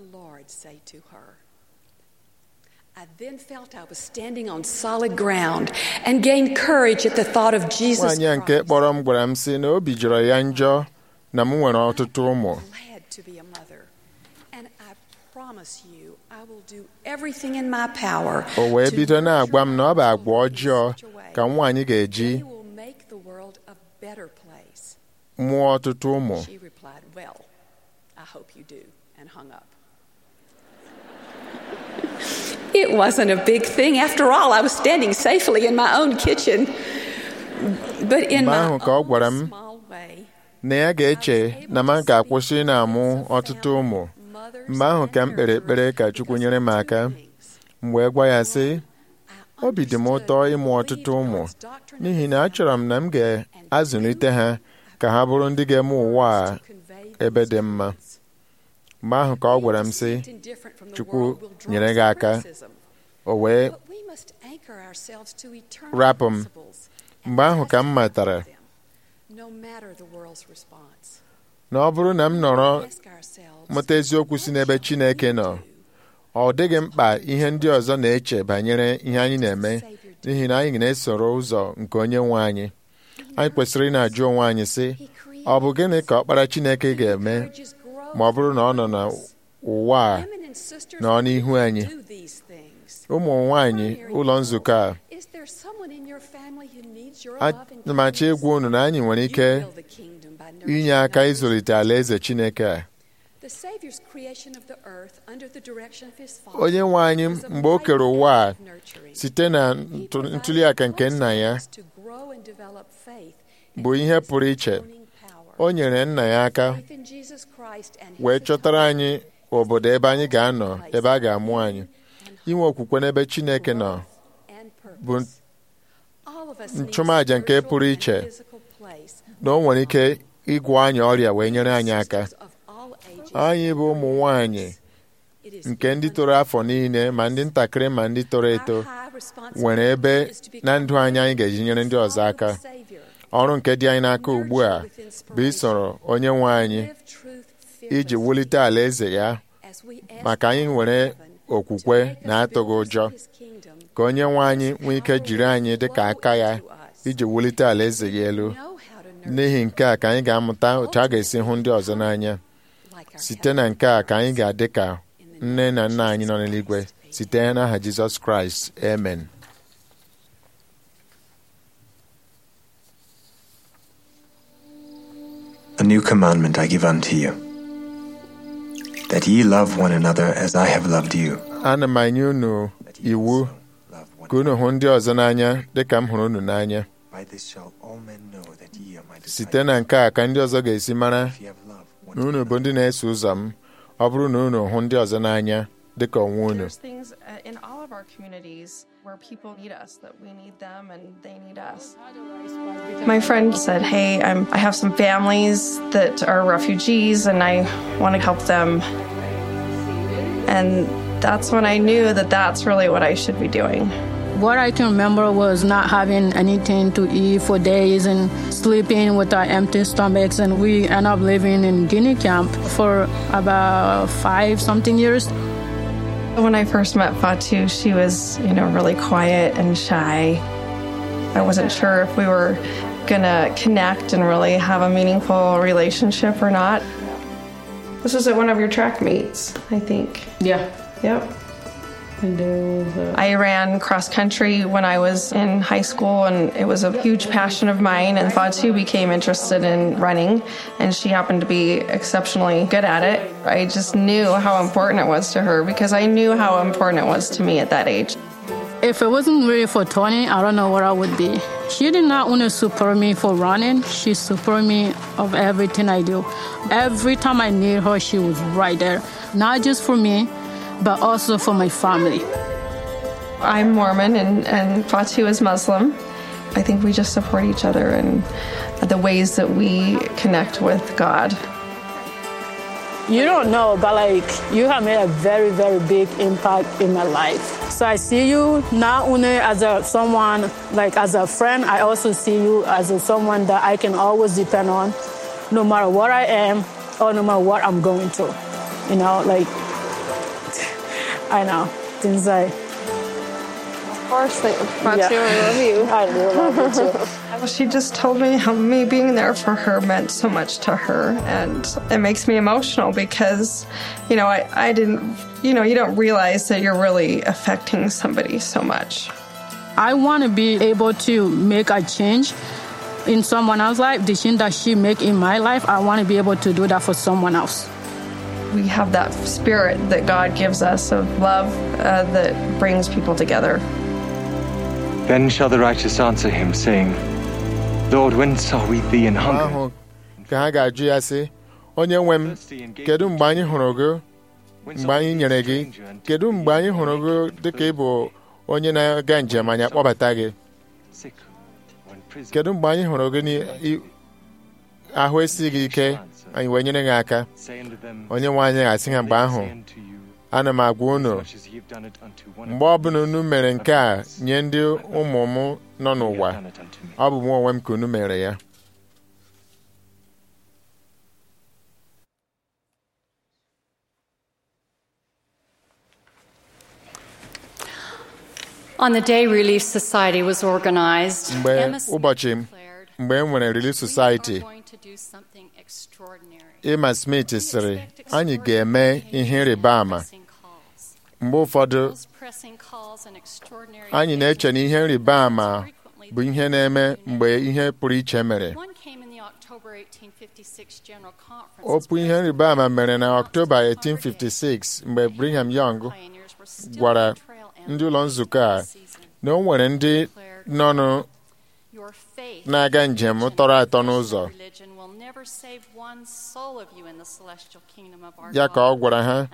I then felt I was standing on solid ground and gained courage at the thought of Jesus nwaanyị a nke kpọrọ m gwara m sị na obi jọrọ ya njọ na m nwere ọtụtụ ụmụ glad to be a mother. And I promise you, I will do everything in my power o wee to bido na-agwa m na ọ bụ nurture agwa our ọjọọ children in such a way ka nwaanyị ga-eji they will make the world a better place. mụọ ọtụtụ ụmụ She replied, Well, I hope you do, and hung up. It wasn't a big thing. After all, I was standing safely in my own kitchen. But in Mgbe my ahụ ka ọ gwara m own small way, na ya ga-eche na m ga-akwụsị na-amụ ọtụtụ ụmụ mgbe ahụ ka m kpere ekpere ka Chukwu nyere m aka m wee gwa ya sị obi dị m ụtọ ịmụ ọtụtụ ụmụ n'ihi na achọrọ m na m ga-azụlite ha ka ha bụrụ ndị ga-eme ụwa a ebe dị mma mgbe ahụ ka ọ gwara m sị Chukwu nyere gị aka o wee But we must anchor ourselves to eternal rapụ m principles mgbe ahụ ka m matara no matter the world's response. na ọ bụrụ na m nọrọ Ask ourselves, mụta eziokwu si n'ebe Chineke nọ ọ dịghị mkpa ihe ndị ọzọ na-eche banyere ihe anyị na-eme n'ihi na anyị na-esoro ụzọ nke onye nwe anyị anyị kwesịrị ị na-ajụ onwe anyị sị ọ bụ gịnị ka ọkpara Chineke ga-eme encourages growth ma ọ bụrụ na ọ nọ n'ụwa a Women and sisters nọ n'ihu will anyị do these things. ụmụ nwanyị ụlọ nzukọ a Is there someone in your family who needs your a- love and na m achọ kindness? ịgwa unu na anyị nwere You ike build the kingdom by nurturing inye aka others. ịzụlite alaeze Chineke a The Savior's creation of the earth under the direction of his Father onye nwe anyị was a mgbe o kere mighty ụwa a act of nurturing. site na He ntụ- provided ntụliaka nke nna ya processes to grow and develop faith and bụ ihe his pụrụ iche atoning power. o nyere nna ya aka Faith in Jesus Christ and his wee chọtara atonement anyị obodo ebe anyị ga-anọ ebe a ga-amụ anyị inwe okwukwe n'ebe Chineke nọ bụ nchụmaja nke pụrụ iche na o nwere ike ịgwọ anyị ọrịa wee nyere anyị aka anyị bụ ụmụ nwanyị nke ndị toro afọ niile ma ndị ntakịrị ma ndị toro eto nwere ebe na ndụ anyị anyị ga-eji nyere ndị ọzọ aka ọrụ nke dị anyị n'aka ugbu a bụ isoro onye nwe anyị iji wulite alaeze ya maka anyị nwere okwukwe na atụghị ụjọ ka onye nwe anyị nwee ike jiri anyị dị ka aka ya iji wulite alaeze ya elu n'ihi nke a ka anyị ga-amụta otu a ga-esi hụ ndị ọzọ n'anya site na nke a ka anyị ga-adị ka nne na nna anyị nọ n'eluigwe site n'aha Jizọs Kraịst amen A new commandment I give unto you, that ye love one another as I have loved you. ana m enye unu iwu ka unu hụ ndị ọzọ n'anya dị ka m hụrụ unu n'anya By this shall all men know that ye are my site disciples. na nke a ka ndị ọzọ ga-esi mara If ye have love one na unu bụ ndị na-eso ụzọ m ọ bụrụ na unu hụ ndị ọzọ n'anya dị ka onwe unu There's things uh, in all of our communities where people need us, that we need them and they need us. My friend said, Hey, I'm, I have some families that are refugees and I want to help them. And that's when I knew that that's really what I should be doing. What I can remember was not having anything to eat for days and sleeping with our empty stomachs. And we end up living in Guinea camp for about five something years. When I first met Fatu, she was, you know, really quiet and shy. I wasn't sure if we were gonna connect and really have a meaningful relationship or not. This was at one of your track meets, I think. Yeah. Yep. And there was a- I ran cross country when I was in high school, and it was a huge passion of mine. And Fatu became interested in running, and she happened to be exceptionally good at it. I just knew how important it was to her because I knew how important it was to me at that age. If it wasn't really for Tony, I don't know where I would be. She did not only support me for running, she supported me of everything I do. Every time I need her, she was right there. Not just for me, but also for my family. I'm Mormon, and, and Fatu is Muslim. I think we just support each other in the ways that we connect with God. You don't know, but like you have made a very, very big impact in my life. So I see you not only as a someone like as a friend, I also see you as a someone that I can always depend on, no matter what I am or no matter what I'm going through. You know, like I know things like. Of course, Fatu, Yeah. I love you. I do love you too. She just told me how me being there for her meant so much to her, and it makes me emotional because, you know, I, I didn't, you know, you don't realize that you're really affecting somebody so much. I want to be able to make a change in someone else's life. The change that she make in my life, I want to be able to do that for someone else. We have that spirit that God gives us of love uh, that brings people together. Then shall the righteous answer him, saying, Lord, when saw we thee in Mgbe hunger? ahụ ka ha ga-ajụ ya sị onye nwe m kedu mgbe anyị hụrụ gị mgbe anyị nyere gị kedu mgbe anyị hụrụ gị dịka ị bụ onye na-aga njem anyị akpọbata gị Sick, or in prison? kedu mgbe anyị hụrụ gị n'ahụ esighị gị ike anyị wee nyere gị aka Say unto them, onye nwe anyị ga-asị ha mgbe ahụ Say unto you, ana m agwa unu much as ye have done it unto one mgbe ọbụla unu mere nke a nye ndị ụmụ m nọ n'ụwa done it unto me. ọ bụ mụ onwe m ka unu mere ya On the day Relief Society was organized, mgbe Emma Smith ụbọchị declared, mgbe e nwere Relief "We Society are going to do something extraordinary." Emma Smith sịrị anyị ga-eme ihe ịrịba ama Pressing calls. mgbe ụfọdụ Those pressing calls and extraordinary anyị na-eche na ihe ịrịba ama frequently bụ ihe na-eme mgbe ihe pụrụ iche mere One came in the October 1856 General Conference. okwu ihe ịrịba ama mere na Ọktoba 1856 mgbe Brigham Young Pioneers were still gwara on the trail end ndị ụlọ nzukọ a season. na o nwere ndị nọ na-aga njem tọrọ atọ n'ụzọ ya ka ọ gwara ha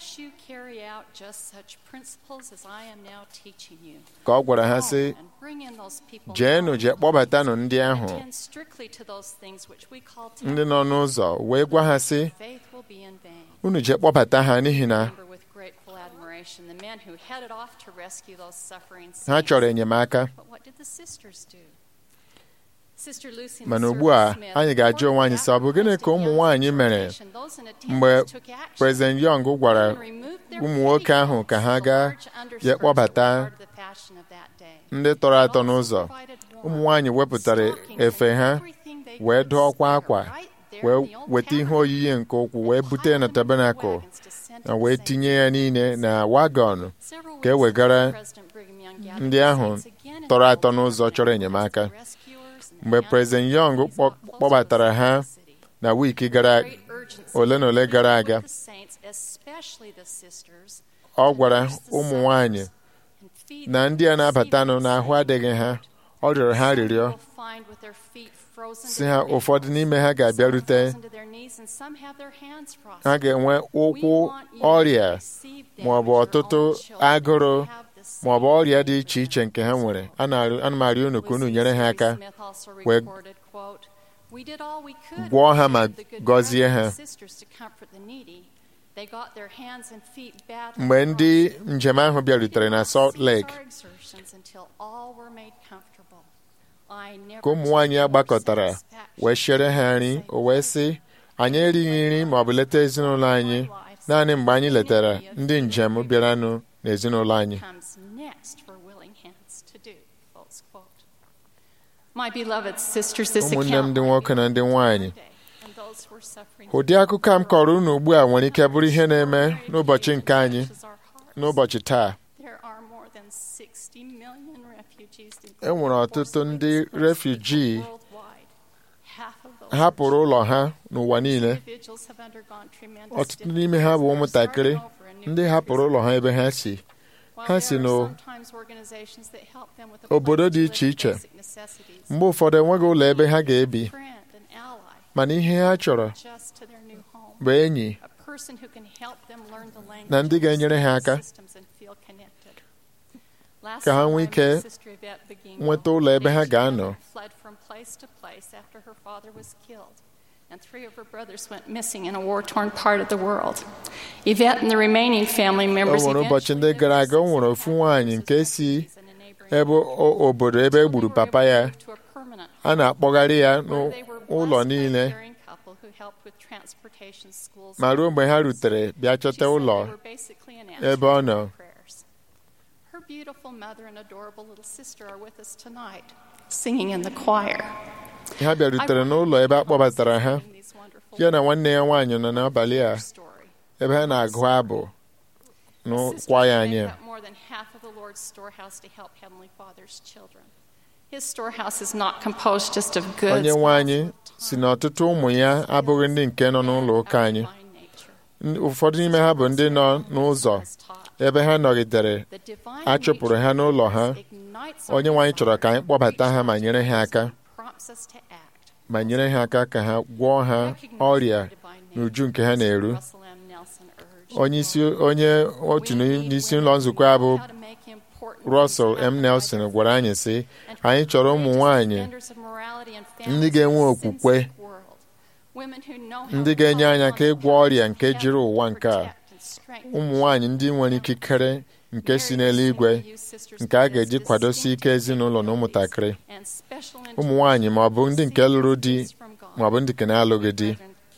ka ọ gwara ha sị jeenụ jee kpọbatanụ ndị ahụ ndị nọ n'ụzọ wee gwa ha sị unu jee kpọbata ha n'ihi na ha chọrọ enyemaka mana ugbu a anyị ga-ajụ onwe anyị sị ọ bụ gịnị ka ụmụ nwaanyị mere mgbe President Young gwara ụmụ nwoke ahụ ka ha gaa je kpọbata ndị tọrọ atọ n'ụzọ ụmụ nwaanyị wepụtara efe ha wee dụọkwa akwa wee weta ihe oyiyi nke ụkwụ wee bute na tabanakụl na wee tinye ya niile na wagọn ka e wegara ndị ahụ tọrọ atọ n'ụzọ chọrọ enyemaka mgbe President Young kpọbatara ha na wiiki gara ole na ole gara aga ọ gwara ụmụ nwanyị na ndị a na-abatanụ n'ahụ adịghị ha ọ rịọrọ ha rịrịọ si ha ụfọdụ n'ime ha ga-abịarute ha ga-enwe ụkwụ ọrịa ma ọ bụ ọtụtụ agụrụ ma ọ bụ ọrịa dị iche iche nke ha nwere ana m arịọ unu ka unu nyere ha aka wee gwọọ ha ma gọzie ha mgbe ndị njem ahụ bịarutere na Salt Lake ka ụmụ nwaanyị a gbakọtara wee chere ha nri o wee sị anyị erighị nri ma ọ bụ leta ezinụlọ anyị naanị mgbe anyị letara ndị njem bịaranụ n'ezinụlọ anyị ụmụnne m ndị nwoke na ndị nwanyị ụdị akụkọ a m kọrọ unu ugbu a nwere ike bụrụ ihe na-eme n'ụbọchị nke anyị n'ụbọchị taa e nwere ọtụtụ ndị refuji hapụrụ ụlọ ha n'ụwa niile ọtụtụ n'ime ha bụ ụmụntakịrị ndị hapụrụ ụlọ ha ebe ha si ha si n'obodo dị iche iche mgbe ụfọdụ enweghị ụlọ ebe ha ga-ebi mana ihe ha chọrọ bụ enyi na ndị ga-enyere ha aka ka ha nwee ike nweta ụlọ ebe ha ga-anọ and three of her brothers went missing in a war-torn part of the world. Yvette and the remaining family members o nwere ụbọchị ndị gara aga o nwere ofu nwaanyị nke si ebe obodo ebe e gburu papa ya a na-akpọgharị ya n'ụlọ niile ma ruo mgbe ha rutere bịa chọta ụlọ ebe ọ nọ Her beautiful mother and adorable little sister are with us tonight, singing in the choir. ha bịarutere n'ụlọ ebe a kpọbatara ha ya na nwanne ya nwaanyị nọ n'abalị a ebe ha na-agụ abụ n'ụkwa ya anyị onye nwe anyị si na ọtụtụ ụmụ ya abụghị ndị nke nọ n'ụlọ ụka anyị ụfọdụ n'ime ha bụ ndị nọ n'ụzọ ebe ha nọgidere a chụpụrụ ha n'ụlọ ha onye nwe anyị chọrọ ka anyị kpọbata ha ma nyere ha aka ma nyere ha aka ka ha gwọọ ha ọrịa n'uju nke ha na-eru onye isi onye otu n'isi ụlọ nzukọ a bụ Russell M. Nelson gwara anyị sị anyị chọrọ ụmụ nwanyị ndị ga-enwe okwukwe ndị ga-enye anyị aka ịgwọ ọrịa nke jiri ụwa nke a ụmụ nwanyị ndị nwere ikikere nke si n'eluigwe nke a ga-eji kwadosi ike ezinụlọ na ụmụntakịrị ụmụ nwanyị ma ọ bụ ndị nke lụrụ di ma ọ bụ ndị nke na-alụghị di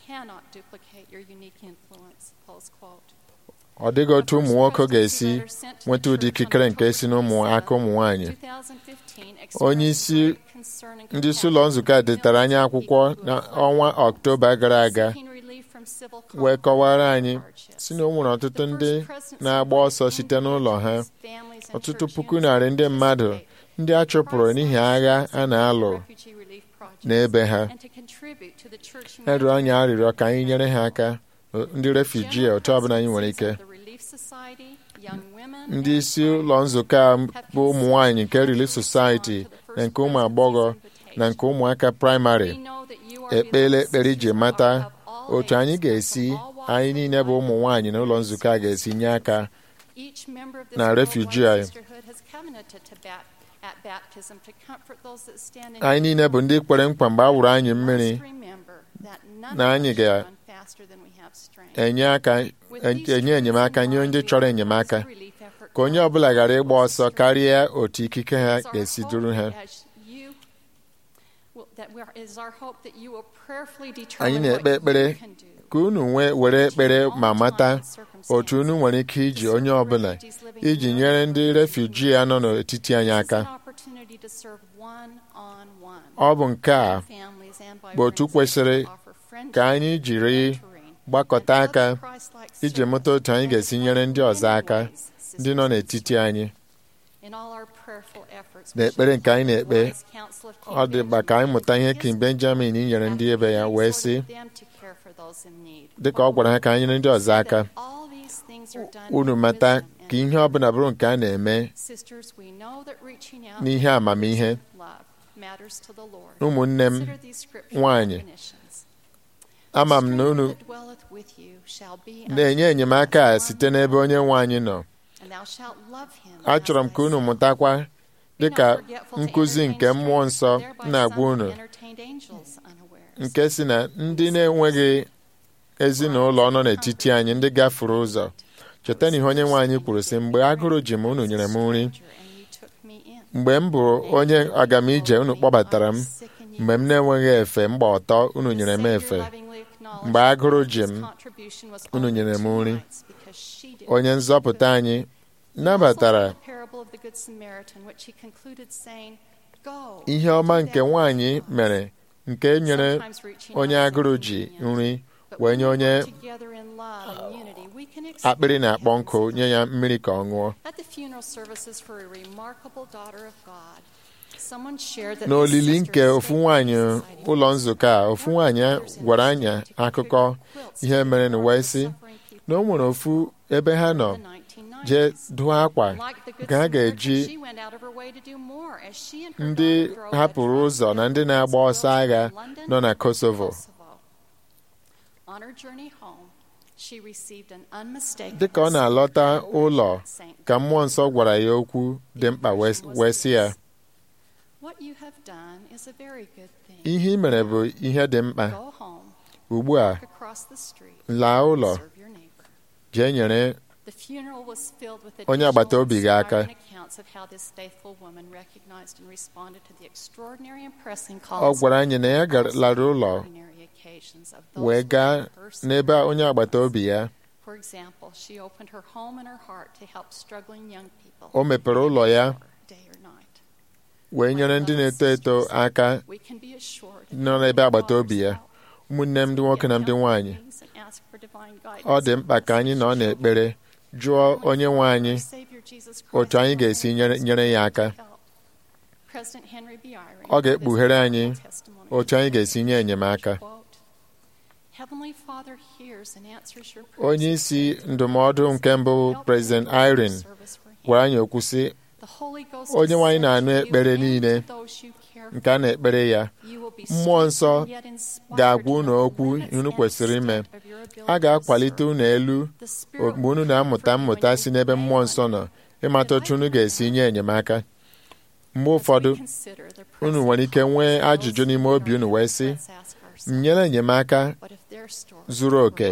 ọ dịghị otu ụmụ nwoke ga-esi nweta ụdị ikikere nke si n'ụmụ aka ụmụ nwanyị onye isi ndị isi ụlọ nzukọ a detara anyị akwụkwọ n'ọnwa ọktoba gara aga wee kọwara anyị si na o nwere ọtụtụ ndị na-agba ọsọ site n'ụlọ ha ọtụtụ puku narị ndị mmadụ ndị a chụpụrụ n'ihi agha a na-alụ n'ebe ha erụọ anyị arịrịọ ka anyị nyere ha aka ndị refuji otu ọbụla anyị nwere ike ndị isi ụlọ nzukọ a bụ ụmụ nwanyị nke Relief Society na nke ụmụ agbọghọ na nke ụmụaka praịmarị ekpela ekpere iji mata otu anyị ga-esi anyị niile bụ ụmụ nwaanyị na ụlọ nzukọ a ga-esi nye aka na refuji anyị anyị niile bụ ndị kwere nkwa mgbe a wụrụ anyị mmiri na anyị ga-enye aka enye enyemaka nye ndị chọrọ enyemaka ka onye ọbụla ghara ịgba ọsọ karịa otu ikike ha ga-esi duru ha anyị na-ekpe ekpere ka unu nwee were ekpere ma mata otu unu nwere ike iji onye ọbụla iji nyere ndị refuji a nọ n'etiti anyị aka ọ bụ nke a bụ otu kwesịrị ka anyị jiri gbakọta aka iji mụta otu anyị ga-esi nyere ndị ọzọ aka ndị nọ n'etiti anyị n'ekpere nke anyị na-ekpe ọ dịba ka anyị mụta ihe King Benjamin nyere ndị ebe ya wee sị dịka ọ gwara ha ka anyị nyere ndị ọzọ aka unu mata ka ihe ọbụla bụrụ nke a na-eme n'ihe amamihe ụmụnne m nwanyị ama m na unu na-enye enyemaka a site n'ebe onye nwe anyị nọ achọrọ m ka unu mụtakwa dịka nkụzi nke mmụọ nsọ na-agwa unu nke si na ndị na-enweghị ezinụlọ nọ n'etiti anyị ndị gafuru ụzọ cheta na ihe onye nwe anyị kwuru sị mgbe agụrụ ji m unu nyere m nri mgbe m bụ onye agamije unu kpọbatara m mgbe m na-enweghị efe mgba ọtọ unu nyere m efe mgbe agụrụ ji m unu nyere m nri onye nzọpụta anyị nabatara ihe ọma nke nwaanyị mere nke nyere onye agụrụ ji nri wee nye onye akpịrị na-akpọ nkụ nye ya mmiri ka ọ ṅụọ n'olili nke ofu nwaanyị ụlọ nzukọ a ofu nwaanyị gwara anyị akụkọ ihe mere na wee sị na o nwere ofu ebe ha nọ jee dụọ akwa nke ha ga-eji ndị hapụrụ ụzọ na ndị na-agba ọsọ agha nọ na Kosovo dịka ọ na-alọta ụlọ ka mmụọ nsọ gwara ya okwu dị mkpa wee sị ya ihe ị mere bụ ihe dị mkpa ugbu a laa ụlọ jee nyere onye agbata obi gị aka ọ gwara anyị na ya lara ụlọ wee gaa n'ebe onye agbata obi ya o mepere ụlọ ya wee nyere ndị na-eto eto aka nọ n'ebe agbata obi ya ụmụnne m ndị nwoke na ndị nwanyị ọ dị mkpa ka anyị nọ n'ekpere jụọ onye nwe anyị otu anyị ga-esi nyere ya aka ọ ga-ekpughere anyị otu anyị ga-esi nye enyemaka onye isi ndụmọdụ nke mbụ President Irene gwara anyị okwu sị onye nwaanyị na-anụ ekpere niile nke a na-ekpere ya mmụọ nsọ ga-agwa unu okwu unu kwesịrị ime a ga-akwalite unu elu mgbe unu na-amụta mmụta si n'ebe mmụọ nsọ nọ ịmata otu unu ga-esi nye enyemaka mgbe ụfọdụ unu nwere ike nwee ajụjụ n'ime obi unu wee sị m nyere enyemaka zuru oke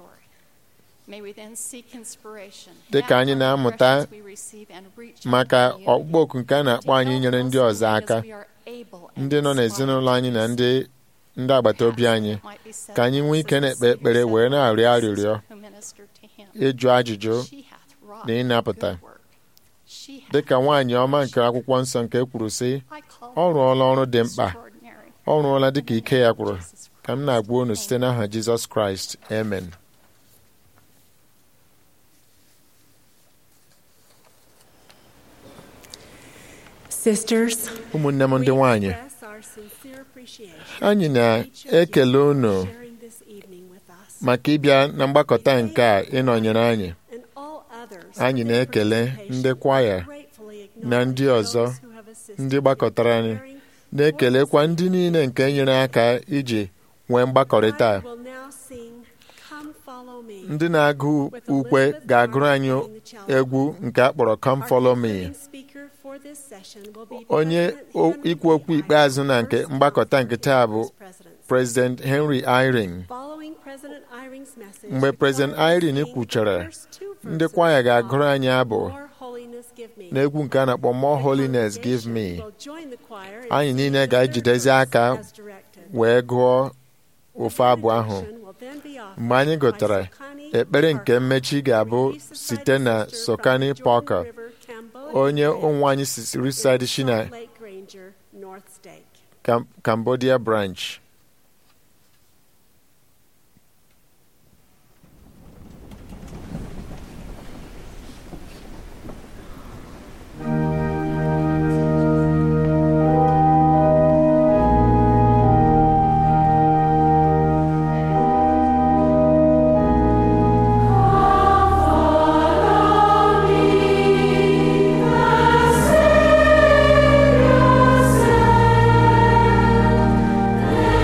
dị ka anyị na-amụta maka ọkpụkpọ oku nke a na-akpọ anyị nyere ndị ọzọ aka ndị nọ n'ezinụlọ anyị na ndị ndị agbata obi anyị ka anyị nwee ike na-ekpe ekpere wee na-arịọ arịrịọ ịjụ ajụjụ na ịnapụta dị ka nwaanyị ọma nke akwụkwọ nsọ nke kwuru sị ọ rụọla ọrụ dị mkpa ọ rụọla dị ka ike ya kwuru ka m na-agwa unu site n'aha Jizọs Kraịst amen ụmụnne m ndị nwanyị anyị na-ekele unu maka ịbịa na mgbakọta nke a ịnọnyere anyị anyị na-ekele ndị kwaya na ndị ọzọ ndị gbakọtara anyị na-ekelekwa ndị niile nke nyere aka iji nwee mgbakọrịta a. ndị na-agụ ukwe ga-agụrụ anyị egwu nke a kpọrọ Come Follow Me onye ikwu okwu ikpeazụ na nke mgbakọta nke taa bụ President Henry Eyring mgbe President Eyring kwuchara ndị kwaya ga-agụrụ anyị abụ n'egwu nke a na-akpọ More Holiness Give Me anyị niile ga-ejidezi aka wee gụọ ofe abụ ahụ mgbe anyị gụtara ekpere nke mmechi ga-abụ site na Sokani Parker onye ụmụ anyị si Riverside si na Cambodia branch Savior,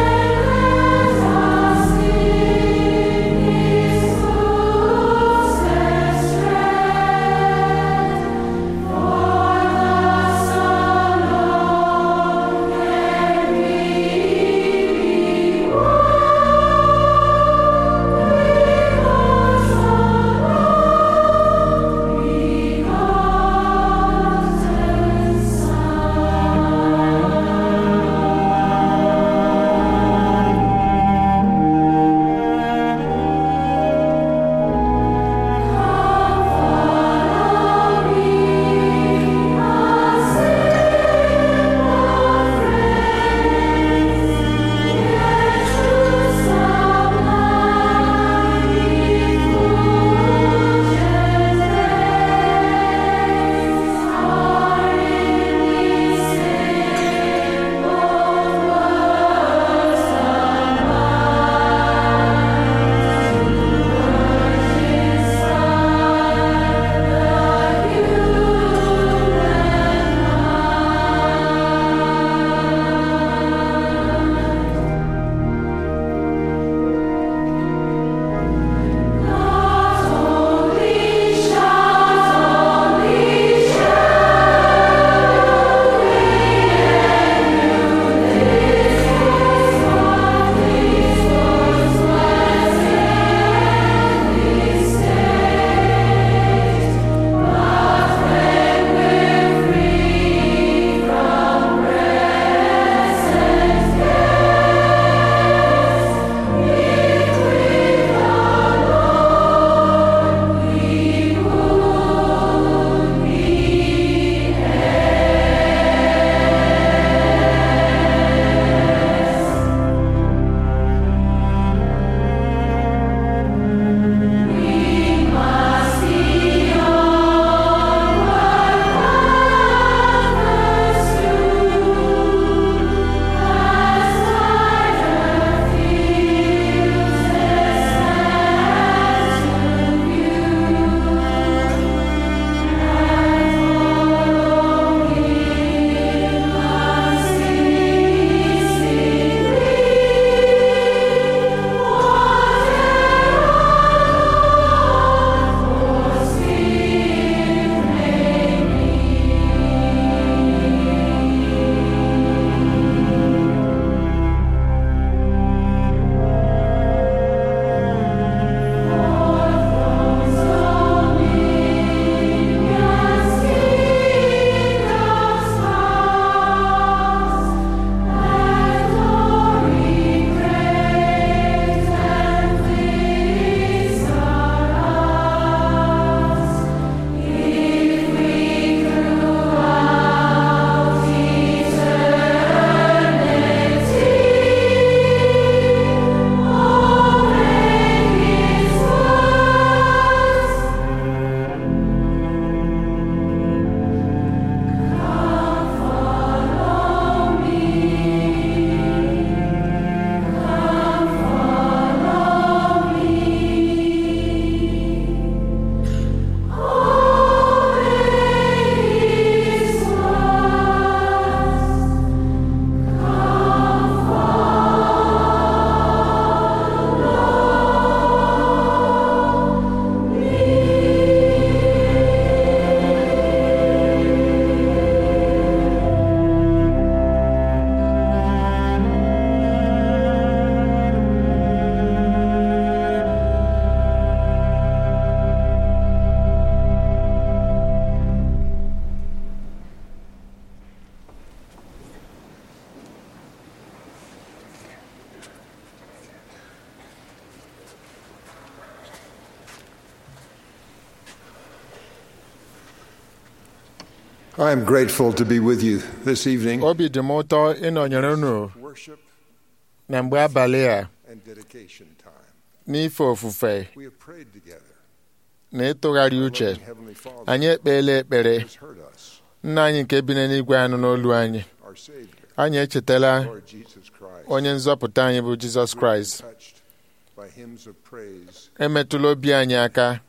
I am grateful to be with you this evening. obi dị m ụtọ ịnọnyere unu Worship na mgbe abalị a and dedication time. n'ife ofufe We have prayed together. na ịtụgharị uche Loving Heavenly Father anyị ekpeela ekpere has heard us, nna anyị nke bi n'eluigwe anụ n'olu anyị our Savior, anyị echetala Lord Jesus Christ. onye nzọpụta anyị bụ jizọs kraịst Touched by hymns of praise. emetụla obi anyị aka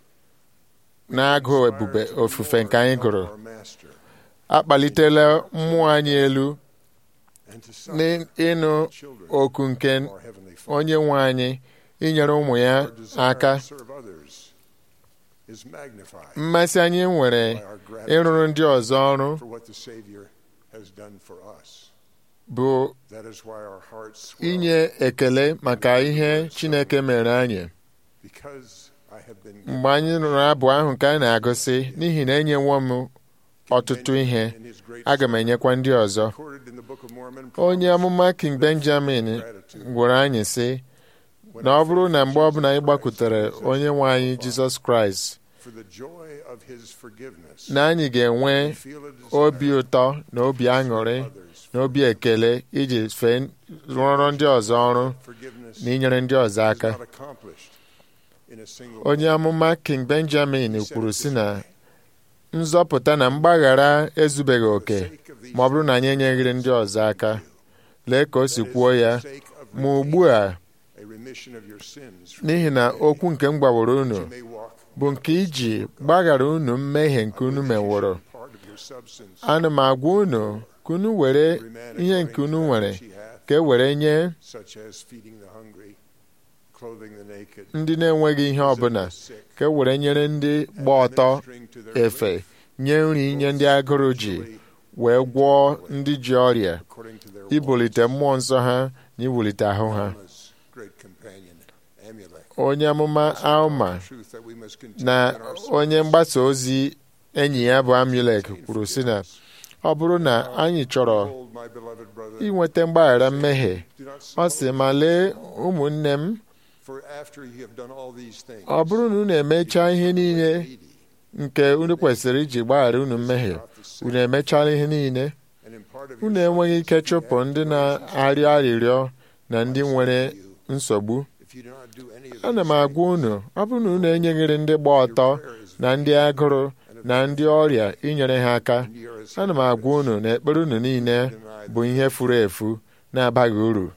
na-agụ ebube ofufe nke anyị gụrụ Our Master. akpalitela mmụọ anyị elu And to some, n'ịnụ children, oku nke our Heavenly Father. onye nwe anyị inyere ụmụ ya Our desire aka to serve others is magnified mmasị anyị nwere by our ịrụrụ gratitude ndị ọzọ ọrụ for what the Savior has done for us. bụ That is why our hearts swell inye ekele maka ihe chineke mere anyị because I have been mgbe anyị nụrụ abụ ahụ nke a na-agụsị n'ihi na enyewo m ọtụtụ ihe in his great aga m enyekwa ndị ọzọ recorded in the Book of Mormon onye amụma king benjamin gwara anyị sị na ọ bụrụ na mgbe ọbụla anyị gbakwutere onye nwe anyị jizọs kraịst for the joy of his forgiveness. na anyị ga-enwe we feel a desire obi ụtọ na obi aṅụrị others na obi ekele iji fee rụọrọ ndị ọzọ ọrụ forgiveness na inyere ndị ọzọ is aka not accomplished in a single onye amụma king benjamin kwuru sị na nzọpụta na mgbaghara ezubeghị oke ma ọ bụrụ na anyị enyeghịrị ndị ọzọ aka lee ka o si kwuo ya sake of ma ugbu a a remission of your sins n'ihi na okwu nke m gwaworo unu you may walk bụ nke iji gbaghara unu mmehie nke unu meworo part of your substance ana m agwa unu ka unu were ihe nke unu nwere ka e were nye such as feeding the hungry clothing the naked ndị na-enweghị ihe ọbụla ka e were nyere ndị gba ọtọ ministering to their efe nye nri nye ndị agụrụ ji wee gwọọ ndị ji ọrịa according to their ibulite mmụọ nsọ ha na iwulite ahụ ha Alma's great companion Amulek onye amụma alma truth that we must continue na in our onye mgbasa ozi enyi ya bụ amulek kwuru sị na ọ bụrụ na anyị chọrọ Behold, my beloved brother, inweta mgbaghara mmehie do not ọ sị ma lee ụmụnne m for after you have done all these things, ọ bụrụ na unu emechaa ihe niile needy, nke unu kwesịrị iji gbaghara unu mmehie unu emechala ihe niile and in part of unu your enweghị ike substance, you chụpụ have ndị no na-arịọ arịrịọ na ndị nwere nsogbu If you do not do any of ana m these agwa unu ọ bụrụ na unu enyeghịrị ndị gba ọtọ na ndị agụrụ na ndị ọrịa inyere ha aka things, you are as ana m agwa unu na ekpere unu niile bụ ihe furu efu na-abaghị uru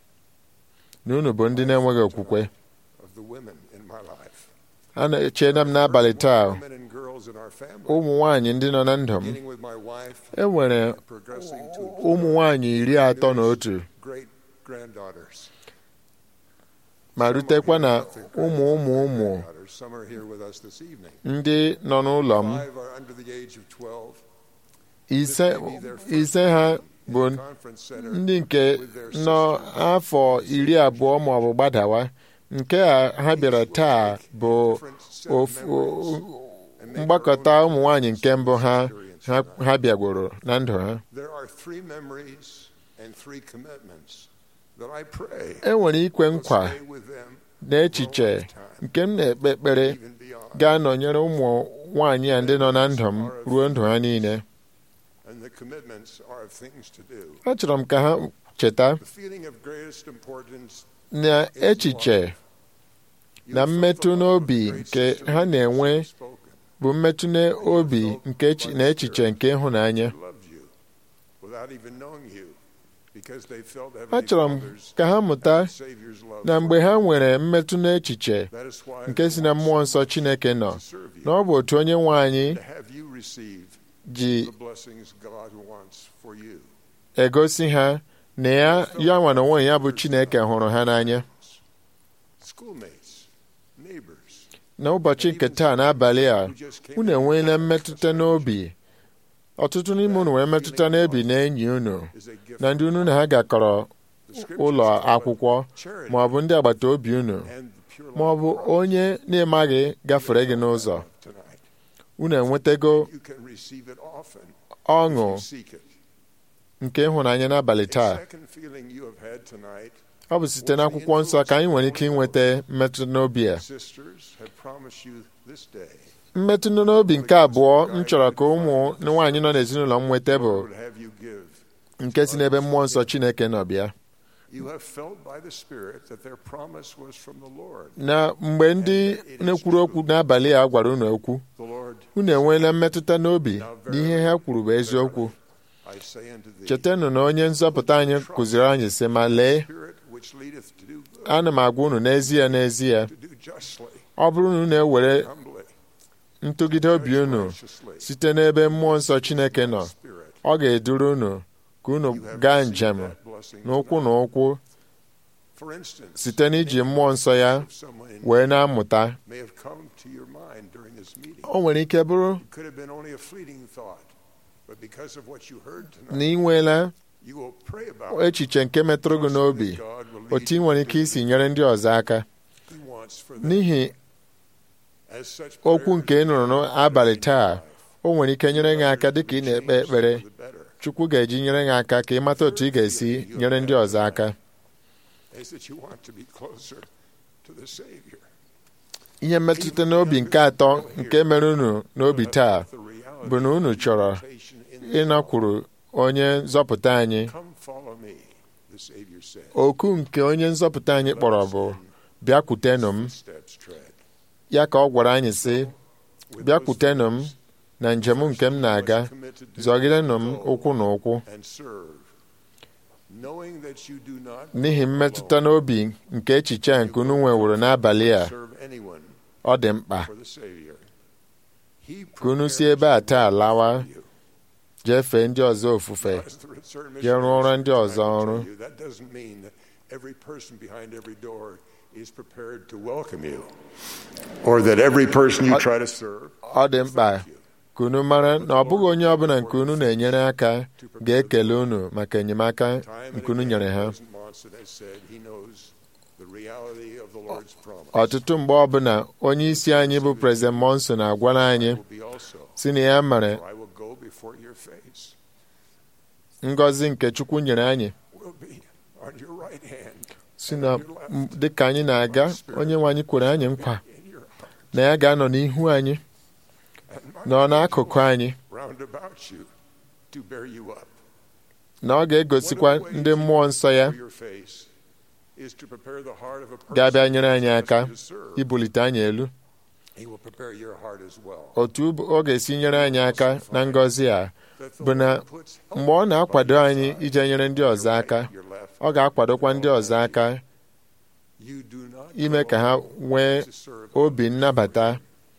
na unu bụ ndị na-enweghị okwukwe of the women in my life. a na-echena m n'abalị taa Women and girls in our family, ụmụ nwaanyị ndị nọ na ndụ m beginning with my wife, e nwere progressing to ụmụ nwaanyị iri atọ na otu great granddaughters. ma rutekwa na ụmụ ụmụ ụmụ Some are here with us this evening. ndị nọ n'ụlọ m Five are under the age of 12. ise ise ha bụ Conference center ndị nke nọ afọ iri abụọ ma ọ bụ gbadawa nke a ha bịara taa bụ ofu mgbakọta ụmụ nwaanyị nke mbụ ha ha- ha bịagworo na ndụ ha There are three memories and three commitments that I pray e nwere ikwe nkwa stay with them na echiche nke m na-ekpe ekpere even beyond. ga-anọnyere ụmụ nwaanyị a ndị nọ na ndụ m ruo ndụ ha niile And the commitments are of things to do. achọrọ m ka ha cheta The feeling of greatest importance na echiche na mmetụ n'obi nke ha na-enwe spoken. bụ mmetụ n'obi nke echi- na echiche nke ịhụnanya loved you without even knowing you because they felt achọrọ m ka ha mụta Savior's love. na mgbe ha nwere mmetụ n'echiche That is why nke si na mmụọ nsọ chineke nọ to serve you, na ọ bụ otu onye nwe anyị to have you receive ji the blessings God wants for you. egosi ha na ya ya nwa na onwe ya bụ chineke hụrụ ha n'anya Schoolmates, neighbors, n'ụbọchị nke taa n'abalị a unu enweela mmetụta n'obi ọtụtụ n'ime unu nwere mmetụta n'ebi na enyi unu is a gift na ndị unu na ha gakọrọ ụlọ akwụkwọ ma ọ bụ ndị agbata obi unu and the pure ma ọ bụ onye na-emaghị gafere gị n'ụzọ love tonight. unu enwetago You can receive it often ọṅụ if you seek it. nke ịhụnanya n'abalị A taa second feeling you have had tonight, ọ bụ site n'akwụkwọ nsọ ka anyị nwere ike inweta mmetụta n'obi a sisters have promised you this day mmetụ n'obi nke abụọ m chọrọ ka ụmụ nwaanyị nọ n'ezinụlọ m nweta bụ Lord have you give. nke si n'ebe mmụọ nsọ Chineke nọ bịa You have felt by the Spirit that their promise was from the Lord. na mgbe ndị na-ekwuru okwu n'abalị a gwara unu okwu The Lord, unu enweela mmetụta n'obi na ihe ha kwuru bụ eziokwu I say unto thee, chetanụ na onye nzọpụta anyị kụziri anyị sị ma lee Spirit which leadeth to do good, ana m agwa unu n'ezie n'ezie to do justly, ọ bụrụ na unu ewere humbly, ntụgide obi unu site n'ebe mmụọ nsọ Chineke nọ ọ ga-eduru unu ka unu gaa njem n'ụkwụ na ụkwụ for instance, site n'iji mmụọ nsọ ya someone in wee na-amụta may have come to your mind during this meeting. o nwere ike bụrụ It could have been only a fleeting thought, but because of what you heard na tonight, ị nweela you will pray about it. echiche nke metụrụ gị n'obi otu ị nwere ike isi nyere ndị ọzọ aka He wants for them n'ihi as such okwu nke ị nụrụ n'abalị taa o nwere ike nyere gị aka dịka ị na-ekpe ekpere Chukwu ga-eji nyere gị aka ka ị mata otu ị ga-esi nyere ndị ọzọ aka is that you want to be closer to the Savior. ihe mmetụta n'obi nke atọ nke mere unu n'obi taa bụ na unu chọrọ ịnakwuru onye nzọpụta anyị Come follow me, the Savior said. oku nke onye nzọpụta anyị kpọrọ bụ bịakwutenụ m Steps tread. ya ka ọ gwara anyị sị bịakwutenụ m na njem nke m na-aga zọgidenụ m ụkwụ na ụkwụ and serve, knowing that you do not n'ihi mmetụta n'obi nke echiche a nke unu nweworo n'abalị a serve anyone ọ dị mkpa for the Savior. He ka unu si ebe a taa lawa jee fee ndị ọzọ ofufe As the certain jee rụọ ọrụ ndị missionaries ọzọ tried to ọrụ tell you, That doesn't mean that every person behind every door is prepared to welcome you, or that every person you try to serve. ọ dị mkpa ka unu mara na ọ bụghị onye ọbụla nke unu na-enyere aka ga-ekele unu maka enyemaka nke unu nyere ha President Monson has said he knows the reality of the Lord's promise. ọtụtụ mgbe ọbụla onye isi anyị bụ prezident monson agwala anyị will be also, si na ya mere for I will go before your face, ngọzi nke chukwu nyere anyị will be on your right hand, si na m- dịka anyị na-aga onye nwe anyị kwere anyị nkwa na ya ga-anọ n'ihu anyị nọ n'akụkụ anyị round about you, to bear you up. na ọ ga-egosikwa ndị mmụọ nsọ ya For your face is to prepare the heart of a person ga-abịa nyere anyị who aka is to serve. ibulite anyị elu He will prepare your heart as well. otu ọ ga-esi nyere anyị aka na ngọzi a bụ na mgbe ọ na-akwado anyị ije nyere ndị ọzọ aka ọ ga-akwadokwa ndị ọzọ aka You do not ime ka ha nwee obi nnabata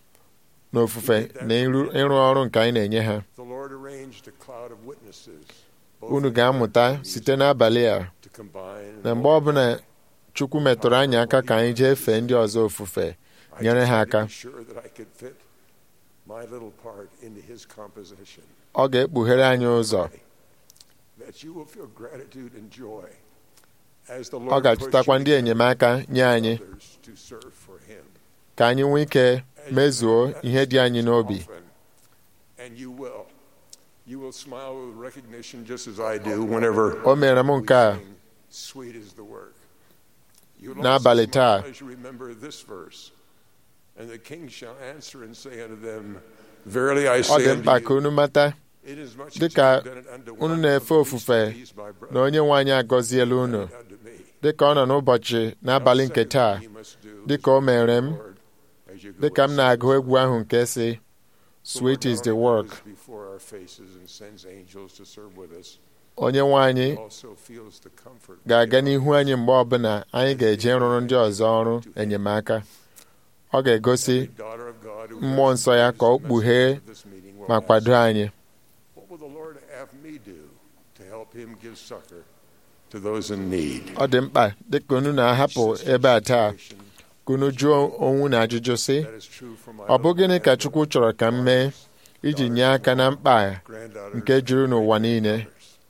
n'ofufe na ịrụ ịrụ ọrụ nke anyị na-enye ha The Lord arranged a cloud of witnesses, both unu in ga-amụta heaven and site n'abalị a to combine na mgbe ọbụla Chukwu metụrụ anyị aka ka anyị jee fee ndị ọzọ ofufe nyere ha aka Be sure that I could fit my little part into his composition. ọ ga-ekpughere anyị ụzọ That you will feel gratitude and joy as the ọ Lord ga-achụtakwa ndị enyemaka nye anyị others to serve for him. ka anyị nwee ike mezuo ihe dị anyị n'obi And you will. You will smile with recognition just as I do whenever o mere m nke a sweet is the work. You'll N'abalị also smile taa. as you remember this verse. And the king shall answer and say unto them, Verily I ọ say dị unto mkpa ka you, unu mata inasmuch as dịka you have done it unto unu one na-efe of the least ofufe of these, my brethren, na onye nwe anyị agọziela unu dịka ọ nọ n'ụbọchị n'abalị nke taa dịka o mere m dịka m na-agụ egwu ahụ nke si sweet is the work before our faces and sends angels to serve with us. onye nwe anyị Also feels the comfort ga-aga n'ihu anyị mgbe ọbụla anyị ga-eje rụrụ ndị ọzọ ọrụ enyemaka ọ ga-egosi daughter of God who mmụọ nsọ ya ka ọ kpughee this meeting will ma ask, kwado anyị What will the Lord have me do to help him give succor to those in need? ọ dị mkpa dịka unu na-ahapụ ebe a taa ka unu jụọ onwe na ajụjụ sị That is true for my ọ bụ gịnị ka Chukwu chọrọ ka m mee iji nye aka na mkpa a granddaughters nke juru n'ụwa niile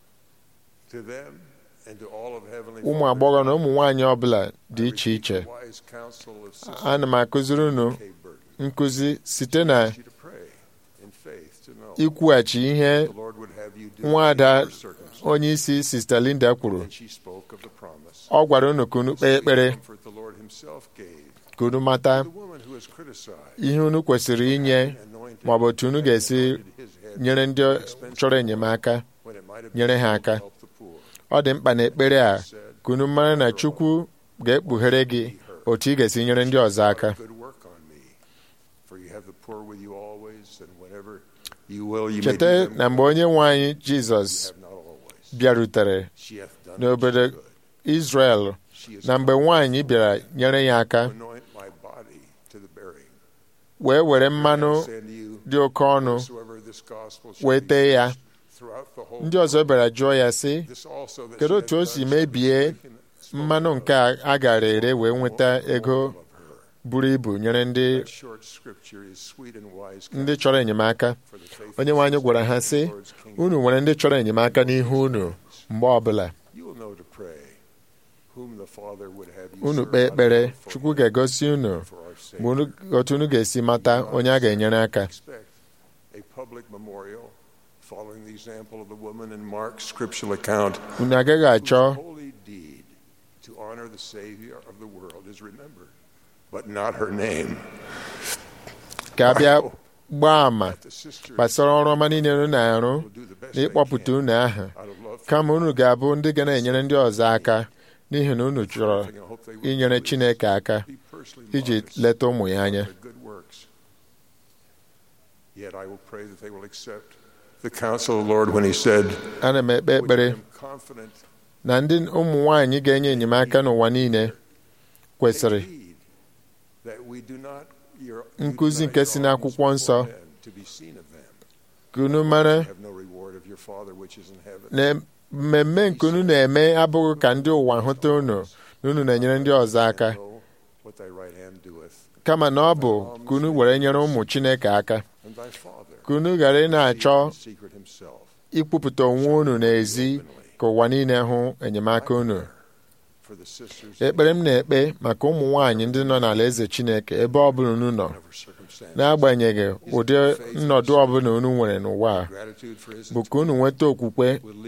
to them and to all of heavenly ụmụ agbọghọ na ụmụ nwaanyị ọbụla dị iche iche wise counsel of Sister ana m akụziri unu nkụzi site na you to pray in faith to know ikwughachi ihe the Lord would have you do nwaada in your circumstance. onye isi Sista Linda kwuru And she spoke of the promise. ọ gwara unu ka unu kpee ekpere Comfort the Lord himself gave ka unu mata the woman who ihe unu kwesịrị inye ma ọ bụ otu unu ga-esi nyere ndị chọrọ enyemaka nyere ha aka ọ dị mkpa na ekpere a ka unu mara na Chukwu ga-ekpughere gị otu ị ga-esi nyere ndị ọzọ aka cheta na mgbe onye nwe anyị Jizọs bịarutere n'obodo Izrel na mgbe nwaanyị bịara nyere ya aka wee were mmanụ dị oke ọnụ wee tee ya ndị ọzọ bịara jụọ ya sị kedu otu o si mebie mmanụ nke a gara ere wee nweta ego buru ibu nyere ndị ndị chọrọ enyemaka onye nwe anyị gwara ha sị unu nwere ndị chọrọ enyemaka n'ihu unu mgbe ọbụla unu kpee ekpere Chukwu ga-egosi unu mgbe otu unu ga-esi mata onye a ga-enyere aka unu agaghị achọ ka a bịa gbaa àmà gbasara ọrụ ọma niile unu na-arụ na ịkpọpụta unu aha kama unu ga-abụ ndị ga na-enyere ndị ọzọ aka n'ihi na unu chọrọ inyere Chineke aka iji leta ụmụ ya anya ana m ekpe ekpere na ndị ụmụ nwanyị ga-enye enyemaka n'ụwa niile kwesịrị nkụzi nke si n'akwụkwọ nsọ ka unu mara na mmemme nke unu na-eme abụghị ka ndị ụwa hụta unu na unu na-enyere ndị ọzọ aka kama na ọ bụ ka unu were nyere ụmụ Chineke aka ka unu ghara ị na-achọ ikwupụta onwe unu n'ezi ka ụwa niile hụ enyemaka unu ekpere m na-ekpe maka ụmụ nwaanyị ndị nọ n'ala eze Chineke ebe ọ bụla unu nọ n'agbanyeghị ụdị nnọdụ ọbụla unu nwere n'ụwa a bụ ka unu nweta okwukwe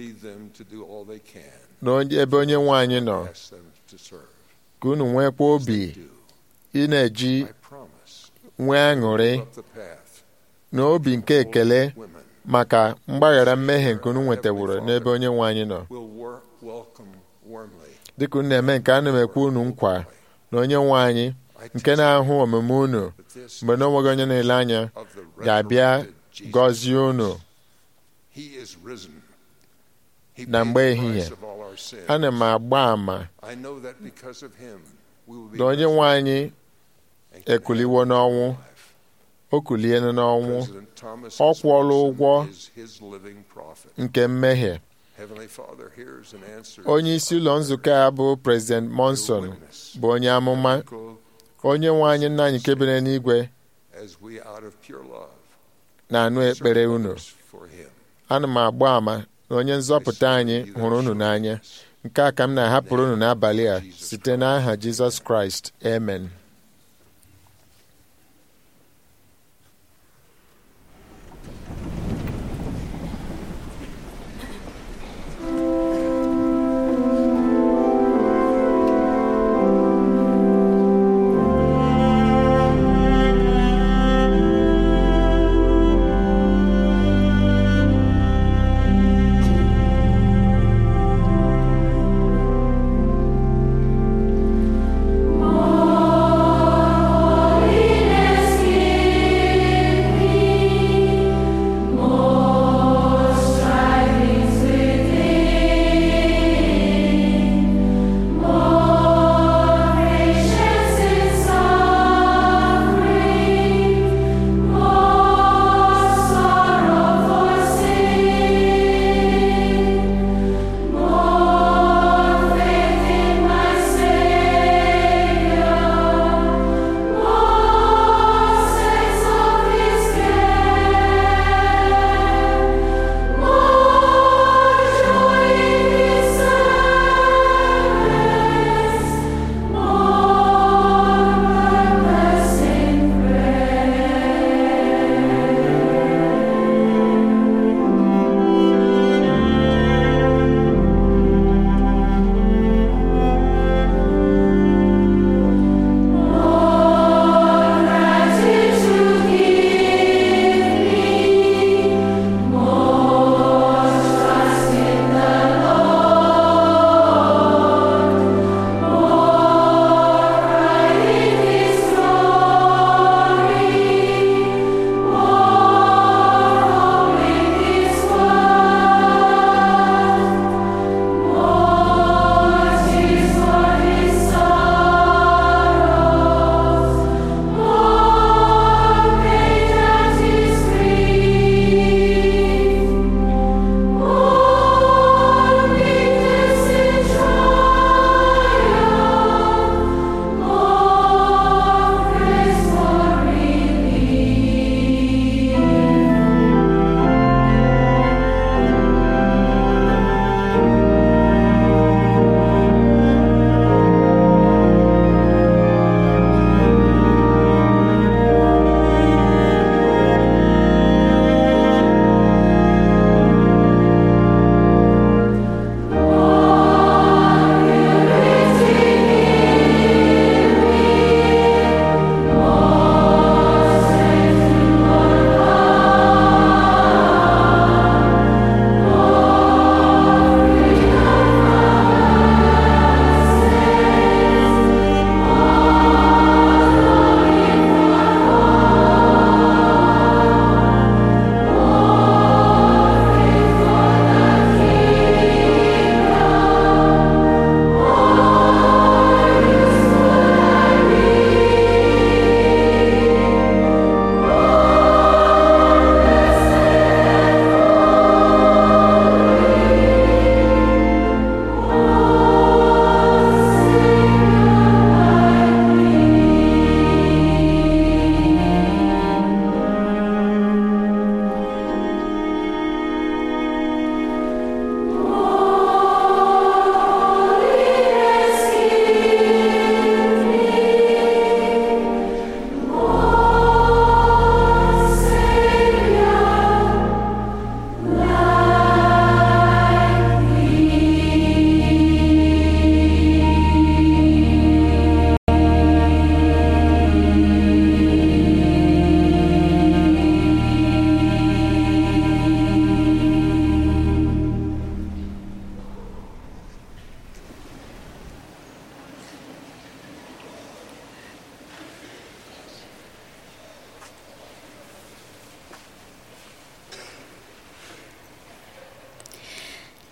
n'ebe onye nwe anyị nọ ka unu nwekwa obi ị na-eji nwee aṅụrị na obi nke ekele maka mgbaghara mmehie nke unu nwetaworo n'ebe onye nwe anyị nọ dịka unu na-eme nke ana m ekwe unu nkwa na onye nwe anyị nke na-ahụ omume unu mgbe na onweghị onye na-ele anya ga-abịa gọzie unu na mgbe ehihie ana m agba àmà na onye nwe anyị ekuliwo n'ọnwụ o kuliela n'ọnwụ ọ kwụọla ụgwọ nke mmehie onye isi ụlọ nzukọ a bụ President Monson bụ onye amụma onye nwe anyị nna anyị kebere n'igwe na-anụ ekpere unu ana m agba àmà na onye nzọpụta anyị hụrụ unu n'anya nke a ka m na-ahapụrụ unu n'abalị a site n'aha Jizọs Kraịst amen Oh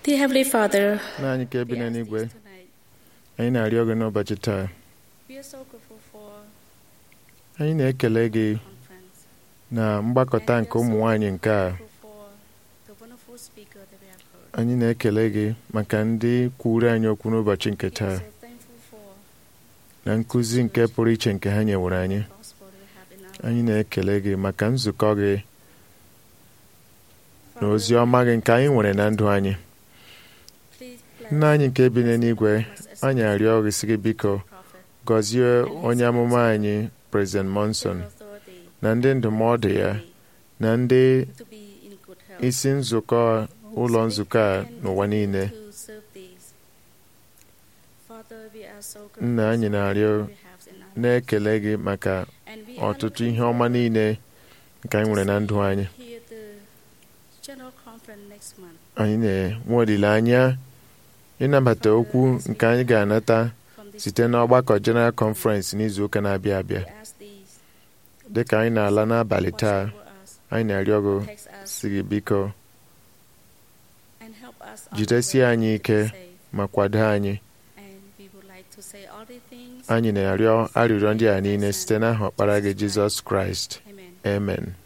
Dear Heavenly Father, nna anyị ka ebi n'eluigwe anyị na-arịọ gị n'ụbọchị taa we are so grateful for anyị na-ekele gị na mgbakọta nke ụmụ nwanyị nke a the wonderful speaker that we have heard. anyị na-ekele gị maka ndị kwuru anyị okwu n'ụbọchị nke taa So thankful for na nkụzi nke pụrụ iche nke ha nyewere anyị gospel that we have in our anyị na-ekele gị maka nzukọ gị na ozi ọma gị nke anyị nwere na ndụ anyị nna anyị nke bi n'eluigwe anyị arịọ gị sị gị biko gọzie onye amụma anyị President Monson na ndị ndụmọdụ ya na ndị to be in good health. isi nzukọ ụlọ nzukọ a n'ụwa niile to serve these. Father, we are so nna grateful anyị for na-arịọ what we have in our na-ekele gị maka And we are ọtụtụ looking ihe ọma niile nke anyị nwere na ndụ anyị Here the general conference next month. anyị na-enwe olileanya ịnabata okwu nke anyị ga-anata site n'ọgbakọ General Conference n'izu ụka na-abịa abịa Ask these. dịka anyị na-ala n'abalị taa anyị na-arịọ gị Text us si gị biko and help us on the jidesie way anyị to ike be saved. ma kwado anyị And we would like to say all the things anyị na-arịọ arịrịọ ndị a niile site n'aha ọkpara gị Jizọs Kraịst amen